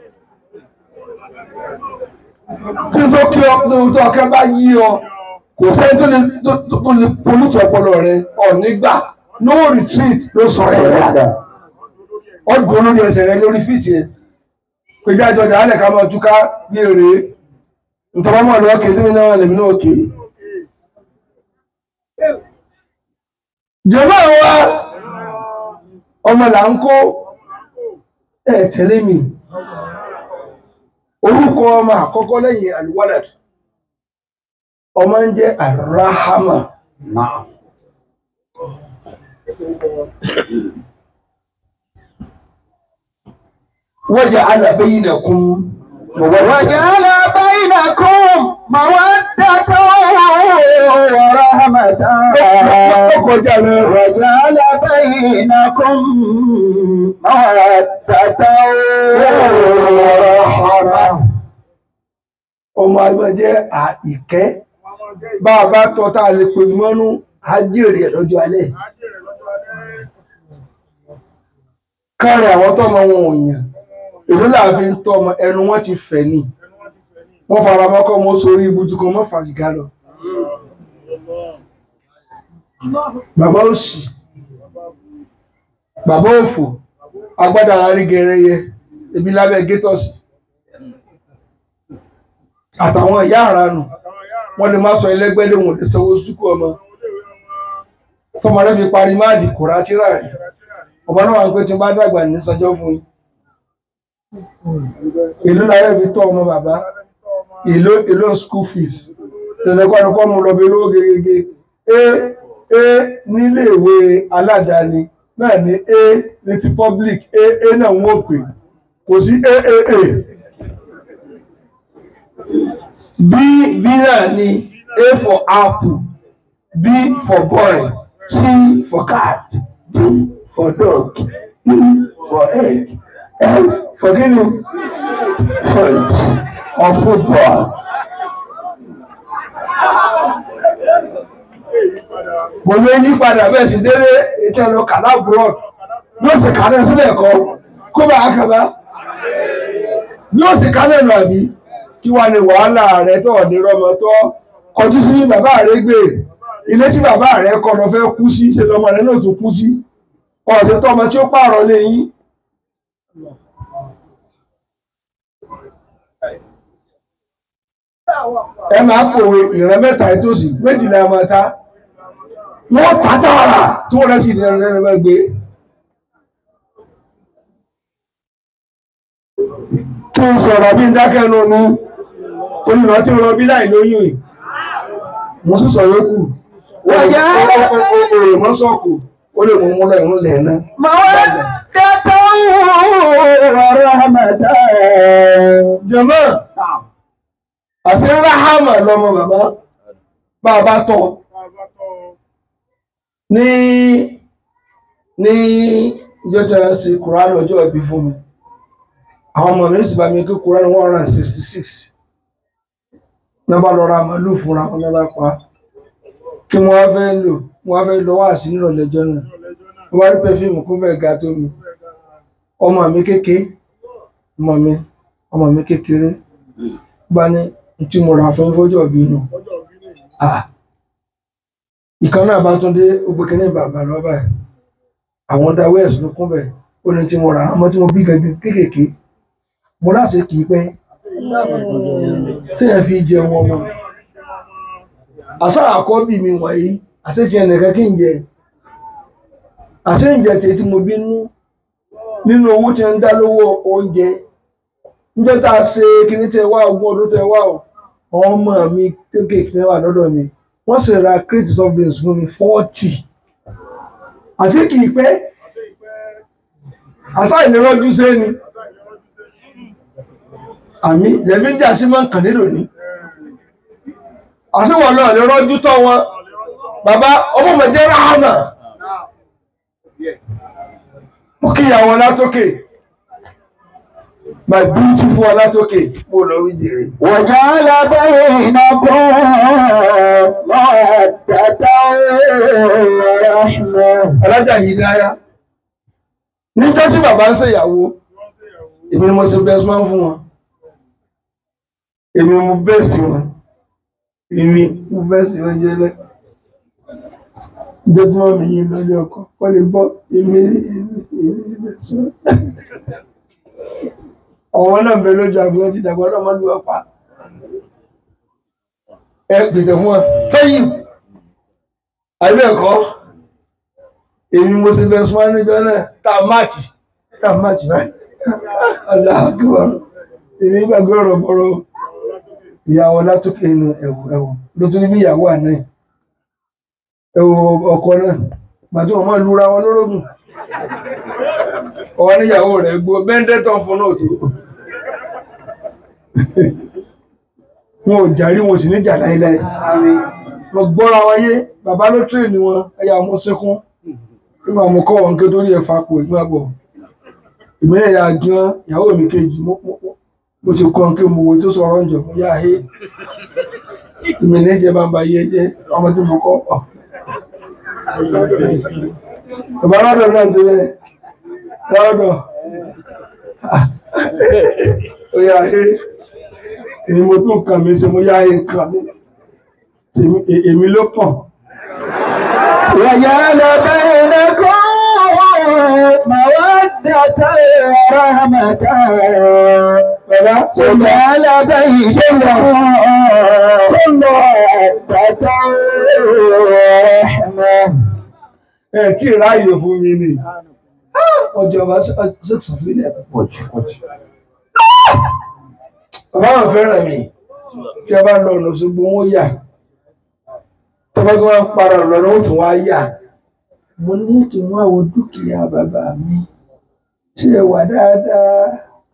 tí n tó kí ọ ní ohun tó ọkẹ́ bá yí ọ kò sẹ́ni tó lè tó tó lè polútù ọpọlọ rẹ ọ nígbà no retreat no surrender ọdún olórí ẹsẹ̀ rẹ lórí fìtì ẹ pé jájọ dàálẹ̀ ká máa túká bí èrè ntọ́mọ́ lọ kè tí mi náà lèmi náà kè jẹ́mọ́ wa ọmọ là ń kó ẹ̀ tẹ̀lé mi orúkọ ọmọ àkọ́kọ́ lẹ́yìn alwalad ọmọ ń jẹ́ arahama waja'ala bainakum وجعل بينكم مودة ورحمة ọkọjá rẹ̀ وجعل بينكم مودة ورحمة ọmọ àgbà jẹ́ àìkẹ́ bá a bá tọ́ tá a lè pè mọ́nú àjèrè ẹ̀ lọ́jọ́ alẹ́ kárẹ̀ àwọn tọ́mọ wọn ò yàn èló láàfin ń tọ́ ọmọ ẹnu wọn ti fẹ̀ ni wọ́n fara mọ́kọ́ mọ́ sórí ibùdó kan mọ́ fàṣìgá lọ bàbá òsì bàbá òfò agbádá arí gẹrẹyẹ ebi lábẹ́ gétọ́sì àtàwọn ìyá àránù wọ́n lè má sọ ẹlẹ́gbẹ́lẹ́ wọn lè sanwó súkú ọmọ tọmọ rẹ fi parí máàdì kòrá tíra rí ọmọ náà wà ń pé tí n bá dàgbà ní sanjọ́ fún yín èló láyé fi tọ́ ọmọ bàbá èló èló school fees tẹ̀lẹ́kọ́ ẹni kọ́ mu lọ bí olówó gegege a a nílé ìwé aládàáni náà ní a ní ti public a a náà ń wò pé kò sí a a a b b náà ní a for apple b for boy c for cat d for dog e for egg f for guinea Foot or football. mo lè yí padà bẹ́ẹ̀ sì délé ètò ẹ̀rọ kàlá abroad yóò sì kà náà sílẹ̀ kọ́ kó bá a kàbá yóò sì kà náà nù àbí kí wàá ní wàhálà rẹ tó ọ̀dẹ rọmọ tó kọjú sí ní bàbá rẹ gbé ilé tí bàbá rẹ kọ́ lọ fẹ́ kú sí ṣe lọmọ rẹ náà tún kú sí ọ̀sẹ̀ tó ọmọ tí ó pààrọ̀ lé yín. ẹ máa pòwe ìran mẹ́ta ìtòsí méjìlá ẹ máa ta wọ́n ta tààrà tí wọ́n rẹ̀ sì ní ẹran ẹran gbé. kí n sọ̀rọ̀ bí n dákẹ́ nù ní olùrọ̀ tí ń rọ bí láì lóyún yìí mo sì sọ yókù Wọ̀nyá. òòrè mọ́ sọ́ọ̀kù ó lè mú mú lọ ìrún lẹ̀ náà. Mawaddatan wa rahmatan. jẹ̀mọ́ àṣẹ ráhámà lọmọ bàbá bàbá tọ́ ní ní ìjọ tí a ṣe kùránì ọjọ́ ìbí fún mi àwọn ọmọ mi sì bá mi kí kùránì one hundred and sixty six náà bá lọ ra màálù fúnra wọn náà bá pa kí mo wá fẹ́ lò mo wá fẹ́ lọ wá sí nírọ̀lẹ́jọ́ náà mo wá rí pẹ́fíìmù kó fẹ́ ga tó mi ọmọ mi kékeré ọmọ mi ọmọ mi kékeré bá ní tí mo rà fún fọ́jọ́ bí nù ìkan náà bá tún dé ogbó kínní bàbá lọ́bà ẹ̀ àwọn dá wẹ́ẹ̀sì ló kún bẹ̀ ó ní tí mo rà á mọ́ tí mo bí gẹ́gẹ́ kéékèèké mo láti kì í pẹ́ tí ẹ fi jẹun ọmọ àṣà àkọ́bí mi wọ̀nyí àṣẹ ti ẹnìkan kí n jẹ àṣẹ ìjẹ tèyí tí mo bí nú nínú owó tí ń dá lówó oúnjẹ níjọ́ tá a ṣe kíní tẹ wá ogún ọdún tẹ wá o àwọn ọmọ mi kéékèèké tẹ wà lọ́dọ̀ mi wọ́n sì ra crate of beans fún mi forty àṣé kì í pẹ́ àṣà ìnirọ́jú sẹ́ni àmì lẹ́bí ń jà sí máa ń kàn nílò ní àṣé wọn náà lè rọ́jú tọ́ wọn bàbá ọmọ mi jẹ́ ráhánà mo kíyàwó látòkè my beautiful Ọlátòkè mo lọ rí jèrè. وجعل بينكم مودة ورحمة Alájà Hidaya. Níjọ́ tí bàbá ń ṣèyàwó, èmi ni mo ti best man fún wọn. Èmi mo best wọn. Èmi mo best wọn jẹ́lẹ̀. Ìjọ́ tí wọ́n mi yín lórí ọkọ̀, kọ́ lè bọ́ èmi èmi èmi ní best man. Ọ̀wọ́n náà ń bẹ lójú àgbọn ti dàgbọ́ náà má lù ọ̀pá. Ẹ pètè fún wọn. Tẹ́yìn. Àbí ẹ̀kọ́ èmi mo ṣe best man níjọ́ náà tá a máàcì tá a máàcì báyìí aláàkúbọ̀ èmi gbàgbé ọ̀rọ̀ bọ̀rọ̀ ìyàwó látòkè inú ẹ̀wù ẹ̀wù ló tún ní bí ìyàwó àná ẹ̀. ẹ̀wù ọkọ náà gbàtí wọn máa lura wọn lórógùn ọwọ́ níyàwó rẹ̀ gbó bẹ́ńdẹ́tọ̀ fún náà tó wọn ò jàrí wọn ò sì ní jà láéláé wọn gbọ́ra wọn yé bàbá ló tírè ní wọn ẹ̀yà ọmọ sẹ́kún nígbà mo kọ́ wọn ké torí ẹ̀ fapò ìgbà bọ̀ ìmílẹ̀ ya gan ìyàwó mi kejì mo mo- mo- mo ti kọ́ kí mo wo tó sọ̀rọ̀ ń jọ mo yá he ìmílẹ̀ jẹ́ bá ń ba yé jẹ́ ọmọ tí mo kọ́ ọ̀. bàbá lọ́dọ̀ náà ti rẹ̀ lọ́dọ̀ ó yá he èmi mo tún kàn mí sí mo yá he kàn mí Tèmi- è- èmi ló kàn. وجعل بينكم مودة ورحمة Bàbá وجعل بينكم مودة ورحمة ẹ tí ì ráàyè fún mi ni ọjọ́ bá sẹ́ksọ̀ fílẹ̀ púpọ̀ jù bàbá wọn fẹ́ràn mi tí a bá lọ ọ̀nà ṣùgbọ́n wọ́n yà tí wọ́n tún wá ń para lọ́nà ó tún wá yà mo ní kí wọ́n wo dúkìá bàbá mi ṣe é wà dáadáa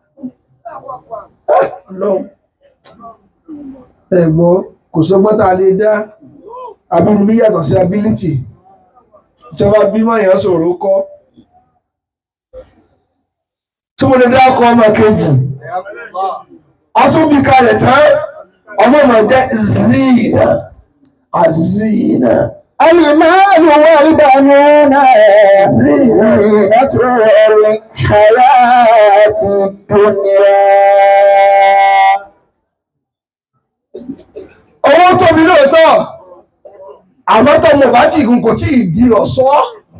lọ́hùn ẹ̀gbọ́n kò sọ́gbọ́n tá a lè dá abínibí yàtọ̀ sí ability ìjọba bímọ èèyàn sọ̀rọ̀ kọ́ tí mo lè dá ọkọ̀ ọmọ kejì atúbí kalẹ̀ tán ọmọ ọmọ jẹ́ zina azina المال والبنون زينة الحياة الدنيا owó tóbi lóòótọ́ àmọ́ tọmọ bá tí ìgùn kò tí ì di ọ̀ṣọ́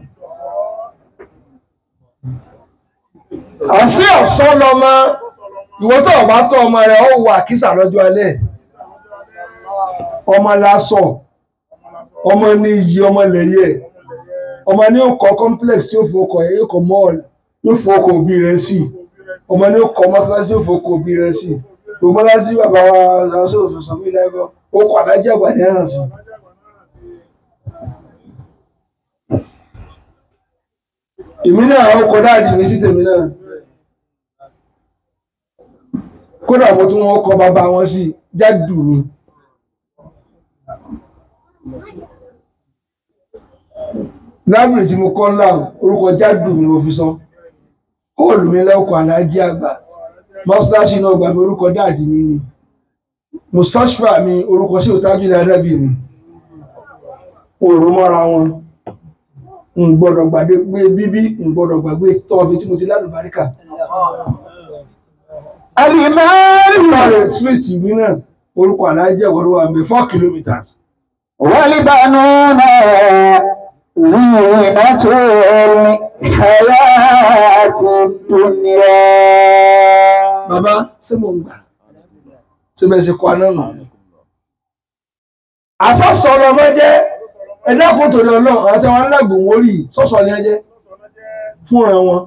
àṣì ọ̀ṣọ́ lọmọ ìwọ tó o bá tọ́ ọmọ rẹ̀ ó wà kísà lọ́jọ́ alẹ́ ọmọ lásọ ọmọ ní iyì ọmọ lẹ́yẹ ọmọ ní ó kọ́ complex tí ó fowókọ̀ ẹ̀ yóò kọ́ mall yóò fowókọ̀ òbí rẹ̀ sí ọmọ ní ó kọ́ mọ́sálásí yóò fowókọ̀ òbí rẹ̀ sí gbogbo mọ́sálásí bàbá wa aṣọ òfin fún ilé ẹ̀kọ́ ó kọ́ àdájẹ́ àgbà ní ẹ̀hàn sí. èmi náà ó kọ dáàdì mi sí tèmi náà kódà mo tún wọn kọ bàbá wọn sí jádù mi lábìrì tí mo kọ́ ńlá orúkọ jádù mi ni mo fi sọ hóòlù mi lẹ́ọ̀kọ̀ aláàjì àgbà mọ́sálásí náà gbà mí orúkọ dáàdì mi ni mustashfa mi orúkọ sí òtájú dáadábì mi òòrùn mọ́ra wọn n gbọ́dọ̀ gbàgbé pé bíbí n gbọ́dọ̀ gbàgbé tọ́ọ̀bí tí mo ti lálùbáríkà المال Ìbàdàn street ìwé náà orúkọ aláàjì ẹ̀wọ̀rọ̀ wà mẹ́ four kilometres والبنون زينة الحياة الدنيا bàbá ṣé mo ń gbà ṣé bẹ́ẹ̀ ṣe kọ́ aná nà àsọ̀sọ̀ ọlọmọ jẹ́ ẹ̀dá kò torí ọlọ́run àti àwọn alágbòhùn orí sọ̀sọ̀ ni ẹ jẹ́ fúnra wọn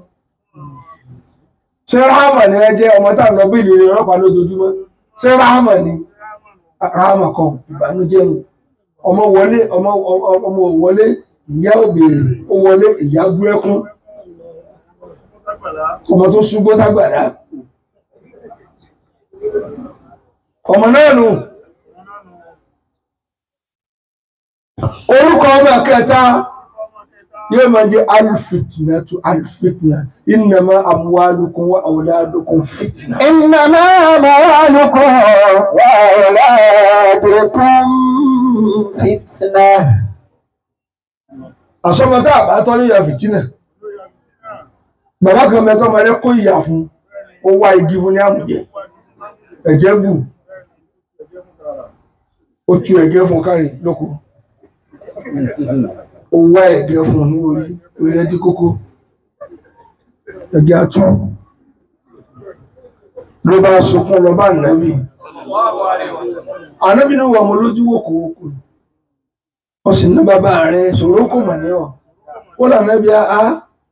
ṣé ráhàmà ni ẹ jẹ́ ọmọ tá à ń lọ bí ìlérí ọlọ́pàá lójoojúmọ́ ṣé ráhàmà ni ráhàmà kan ìbànújẹ́ mu ọmọ wọlé ọmọ ọmọ ọmọ wọlé ìyá òbèrè ó wọlé ìyá bú ẹkún ọmọ tó ṣubú ságbàdá ọmọ náà nù orúkọ ọmọ kẹta yóò máa jẹ alifitna tu alifitna innama amwalukum wa awladukum fitna. إنما أموالكم وأولادكم فتنة àsọmọtá àbátọ́ ní ìyá fìtínà bàbá kan mẹ́tọ́ máa rẹ́ kó ìyà fún ó wá igi fún ní àmùjẹ ẹ̀jẹ̀ bù ó tu ẹ̀gẹ́ fún kárí lóko ó wá ẹ̀gẹ́ fún ní orí orí ẹdí kókó ẹ̀gẹ́ atú ló bá sunkún lọ bá nàbì ànábì ní wà mọ́ lójú wòkòwòkò ó sì ná bàbá rẹ̀ ṣòro kò mọ̀ ní ọ̀ ó là nàbì á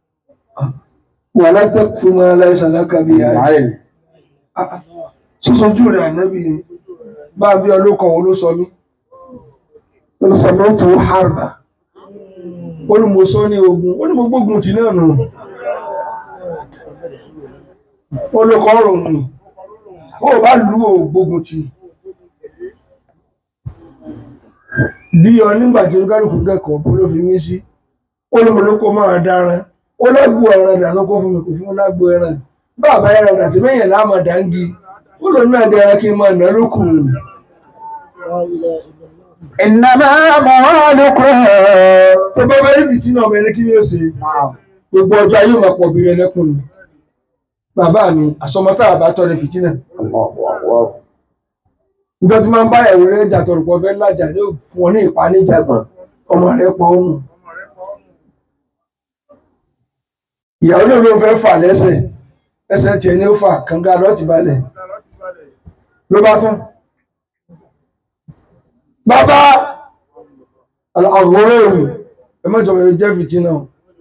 wà látẹ̀ fún wọn aláìsàn lákàbí ààrẹ sísojú rẹ̀ ànábì ni bá bí ọlọ́kọ̀ wọn ló sọ mí ó ní sọ mọ́tò harba ó ní mo sọ ní ogun ó ní mo gbógun tì náà nù ó ló kọ́ ọ̀rọ̀ nù ó bá lù ó gbógun tì bí ọ nígbà tí olúkálùkù kẹ́kọ̀ọ́ bó ló fi mí sí ó ní mo ní kó máa dáran ó lágbo ẹran dà lọ́kọ́ fún mi kò fún mi lágbo ẹran bàbá ẹran dà sí mẹ́yìn láàmà dáńgí ó lọ náà dára kí n máa nà lókù إنما أموالكم tó bá bá rí fìtínà ọmọ ẹni kí ni ó ṣe gbogbo ọjọ́ ayé máa pọ̀ bí rẹ lẹ́kùn ni bàbá mi àsọmọtá àbá tọrẹ fìtínà níjọ́ tí máa ń bá ẹ̀rọ rẹ̀ jà tọrọ pọ̀ fẹ́ lájà ní fún ọ ní ìpaníjàgbọ̀n ọmọ rẹ̀ pọ̀ ọ̀hún ìyàwó ló ló fẹ́ fà lẹ́sẹ̀ ẹsẹ̀ tiẹ̀ ní ó fà kànga lọ́ọ̀tì balẹ̀ ló bá tán bàbá àwòrán èrò ẹ mọ́jọ mẹ́rin jẹ́ fìtínà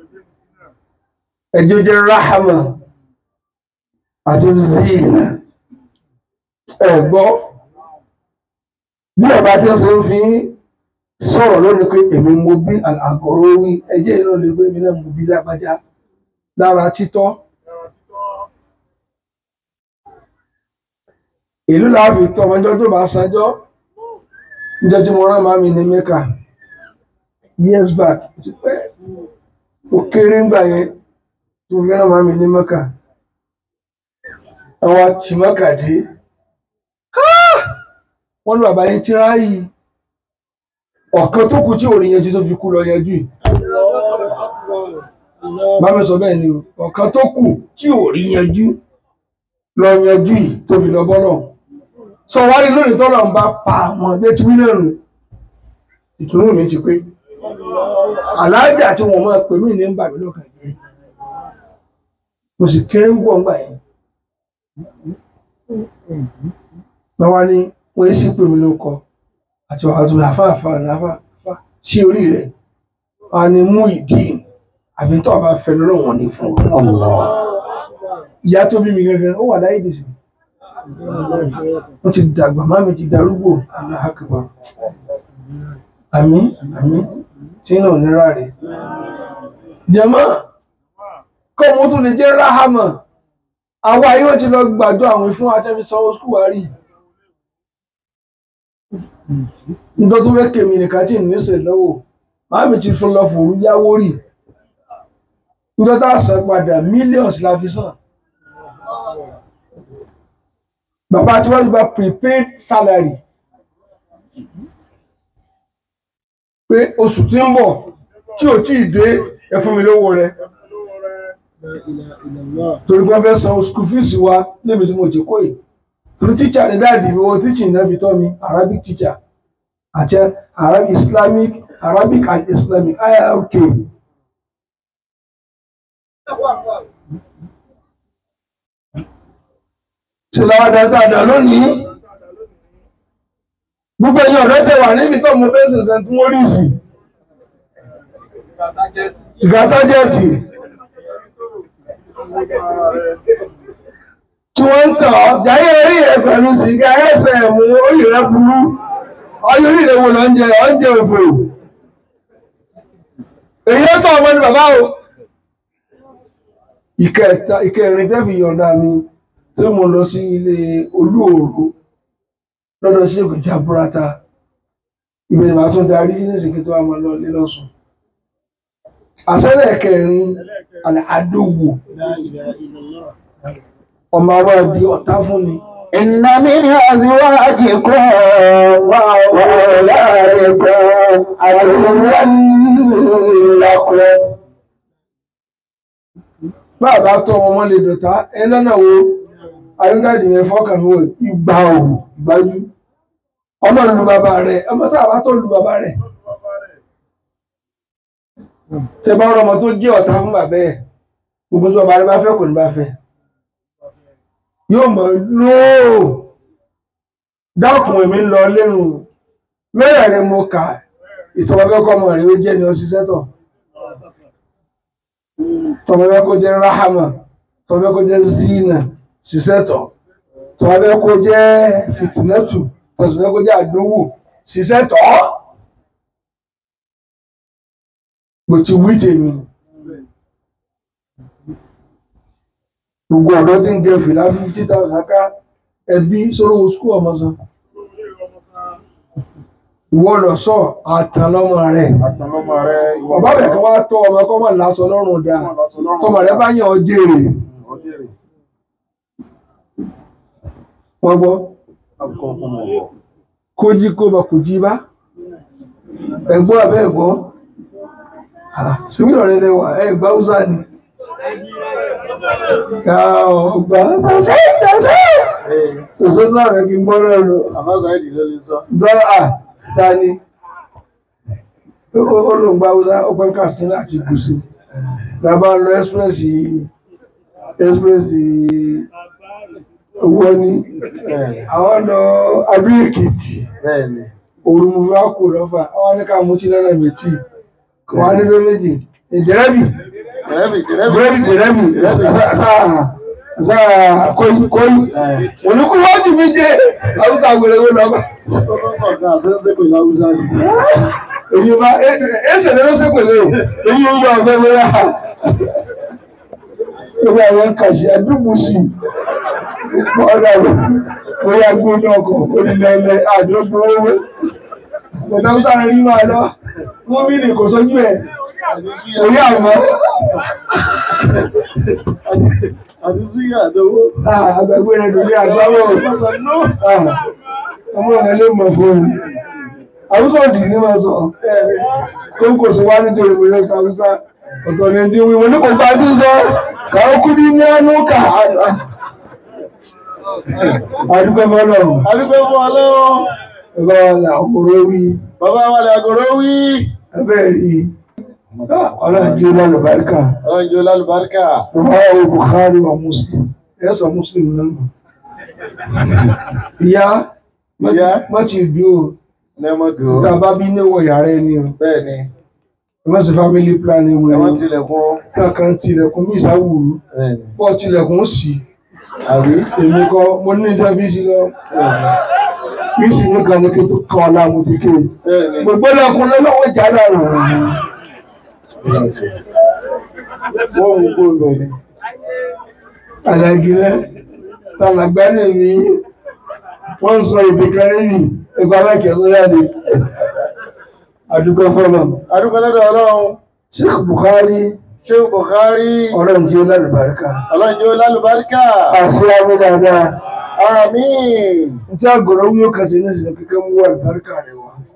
ẹjọ́ jẹ́ ráhàmà àti zina ẹ̀gbọ́ bí ọba tí ó ṣe ń fi sọ̀rọ̀ lónìí pé èmi mo bí àgọ̀rọ̀ wí ẹjẹ́ iná lè gbé mi náà mo bí lágbájá lára títọ́ ìlú láàfin tọ́ ọmọjọ́ tó bá sanjọ́ níjọ́ tí mo rán màmí ní mẹ́kà years back ti pẹ́ ó kéré ńgbà yẹn tí mo fi rán màmí ní mẹ́kà àwọn àti mẹ́kà dé wọ́n ní bàbá yẹn tíráyì ọ̀kan tó kù tí ò rí yanjú tó fi kú lọ yanjú yìí bá mi sọ bẹ́ẹ̀ ni o ọ̀kan tó kù tí ò rí yanjú lọ yanjú yìí tó fi lọ bọ́lọ̀ sọ wá rí lónìí tọ́lọ̀ ń bá pa àwọn bí ti wí náà nù ìtùnú mi ti pé aláàjà tí wọ́n máa pè mí ní ń bà mí lọ́kàn jẹ́ mo sì kéré ń gbọ́ ńgbà yẹn wọ́n wá ní wọ́n sì pè mí lóko àti wàá tó àfáàfáà àfáàfáà sí orí rẹ̀ wọ́n á ní mú ìdí àbí tó o bá fẹ́ lọ́wọ́ ní fún ọ. ìyá tó bí mi gangan ó wà láyé dìsí wọ́n ti dàgbà má mi ti darúgbò aláhàkàbà àmín àmín tí náà nira rẹ̀ jẹ́mọ́ kọ́ mo tún lè jẹ́ ráhámà àwa yóò ti lọ gbàjọ àwọn fún atẹ́fi sanwó skul wa rí nítorí tó fẹ́ kèmí nìkan tí ìníṣẹ́ lọ́wọ́ má mi ti fún lọ fòrú yáwó rí nítorí tá a san padà millions la fi san bàbá tí wọ́n ti gba prepaid salary pé oṣù tí ń bọ̀ tí ò tí ì dé ẹ fún mi lówó rẹ torí pé wọ́n fẹ́ san school fees wa níbi tí mo ti kó yìí torí tíṣà ní dáàdì mi wọ́n tíṣì náà fi tọ́ mi arabic teacher àti arabic islamic arabic and islamic iiok ṣe làwọn dáadáa lónìí gbogbo ẹ̀yin ọ̀rẹ́ tẹ wà níbi tó mo fẹ́ sìn st maurice ìgbà tájẹ́ẹ̀tì tí wọ́n ń tàn ọ́ jáyé orí rẹ̀ pẹ̀lú sìgá ẹsẹ̀ mú orí rẹ̀ burú ọyọ orí rẹ̀ wò lọ ń jẹ oúnjẹ òfò èyí ó tọ́ ọmọ ní bàbá o ìkẹta ìkẹrin tẹ́ fi yọ̀ǹda mi tí mo lọ sí ilé olúòrò lọ́dọ̀ sí èkó jaburata ibẹ̀ ni màá tún darí sí nísìnyí tó wà máa lọ lé lọ́sùn àṣẹlẹ̀ kẹrin àdówò ọmọ àwa di ọ̀tá fún ni. إن من أزواجكم وأولادكم عدوا لكم bàbá tó ọmọ ọmọ lè dọ̀tá ẹ lọ́nà wo ayọ́dáàdì yẹn fọ́kàn mi wò ìgbà òwò ìgbájú ọmọ lu bàbá rẹ̀ ọmọ tá àbá tó lu bàbá rẹ̀ tẹ bá rọmọ tó jẹ́ ọ̀tá fún bàbá ẹ̀ gbogbo tí bàbá rẹ̀ bá fẹ́ kò ní bá fẹ́ yóò mọ̀ lóò dákun èmi ń lọ lẹ́nu mẹ́rẹ̀ẹ̀rin mo kà ìtọ́wọ́ fẹ́ kọ́ ọmọ rẹ̀ ó jẹ́ ni ó ṣiṣẹ́ tọ̀ tọ́wọ́ kó jẹ́ rahama tọ́wọ́ kó jẹ́ zina ṣiṣẹ́tọ̀ tọ́wọ́ kó jẹ́ fitinatu tọ́wọ́ kó jẹ́ àdówò ṣiṣẹ́tọ̀ mo ti wí tèmi gbogbo ọ̀dọ́ tí ń gẹ fìlà fifty thousand ká ẹbí sórówó skul ọmọ san ìwọ lọ sọ àtàn lọmọ rẹ Àtàlọ́mọ rẹ̀ ìwọ bàbá rẹ kan wá tọ ọmọ kọ́ mọ̀ lásọ lọ́rùn dáa tọmọ rẹ bá yàn ọ́ jèrè Ọjẹ́rẹ̀ wọ́n gbọ́ àkọ́kọ́ fún ọwọ́. kó jí kó bá kò jí bá ẹ̀gbọ́n abẹ́ ẹ̀gbọ́n síbílọ̀ rẹ lẹ́wà ẹ̀gbá húsá ni ọgbà ṣẹṣẹ ṣẹṣẹ ṣẹṣẹ sáré kí n gbọ́ náà lọ Àbáza ìdí ló lè sọ. dọ́là à dání ó ló ń gba húsá ó pẹ́ kàsínà àti gùsù làbá lọ express express owó ní Bẹ́ẹ̀ni. àwọn lọ abí èkìtì Bẹ́ẹ̀ni. òru mo fi wá kó lọ́fà àwọn ní ká mú tí náírà méjì kò wá ní sọ méjì ìdẹ́rẹ́bì Dẹ̀rẹ́bì dẹ̀rẹ́bì. búrẹ́dì dẹ́rẹ́bì sáà sáà kóyí kóyí olùkúwájú mi jẹ́ àwùjọ àgbèrèwé lọ́gbà Sọ̀gá àṣẹ́ṣẹ́ pẹ̀lú Haúsá ni. èyí bá ẹsẹ̀ ló ṣe pẹ̀lú èyí ń yọ ọ̀gbẹ́ mi rà lórí àwọn kàṣí àdúgbò sí ọ̀dà rẹ̀ bóyá gbóná ọkọ̀ onílẹ̀ àdúgbò owó Bọ̀dá ó sáré rí máa lọ. Wọ́n bí ní kò sójú ẹ̀. Orí àmọ́. Àti súyà àdówó. Àgbàgbé rẹ̀ lórí àgbáwọ̀. Ọ̀sán náà. Ọmọ rẹ̀ lè mọ̀ fún un. àwùsọ̀ dì ní máa sọ kóńkò sí wá nítorí mo yẹ sàwùsà ọ̀tọ̀ ní ti wí wọn ní kò bá ti sọ káwọn kú ní ní ẹnu kà á àdúgbò fọlọ́run adúgbò fún ọlọ́run ẹ̀bá là ọkùnrin wí bàbá wa lè àgọ́rọ́ wí ẹbẹ̀ rí ọlọ́run jẹ́ lálùbáríkà ọlọ́run jẹ́ lálùbáríkà Rọ̀wáwò Bukhari wa Muslim. Ẹ sọ Muslim náà. Ìyá Ìyá. má ti dúró. lẹ́mọ̀dù Tá a bá bí níwọ̀ yàrá ẹni o. bẹ́ẹ̀ ni Ẹ má ṣe family planning wẹ̀ ẹ̀wọ̀n o. tilẹ̀kùn Tá a kan tilẹ̀kùn bí ìsáwùrú. bẹ́ẹ̀ ni Bọ́ tilẹ̀kùn sí. àbí Èmi kọ́ mo ní ìjọ fi sí lọ. Bí sì ní kan ní kí n tó kàn ọ́ láàmú ti ké. bẹ́ẹ̀ ni Gbogbo lẹ́kùn lọ́wọ́ ìjà dànù. wọ́n mú kó bẹ́ẹ̀ ni Àlàgì rẹ̀ tàlàgbá ní mi. Wọ́n sọ ìbí kan nínú ẹgbẹ́ aláìkẹ́ lóyàdé. Àdúgbò fọ́lọ̀. adúgbò lọ́dọ̀ ọlọ́run Sheikh Bukhari Sheikh Bukhari ọ̀rọ̀ tí ó lálùbáríkà. ọlọ́run jẹ́ lálùbáríkà Àṣẹ àmì dáadáa. àmín Tí àgọ̀rọ̀ wí ó kàṣẹ ní ìsìnkú kíkẹ́ mú àlùbáríkà rẹ̀ wá.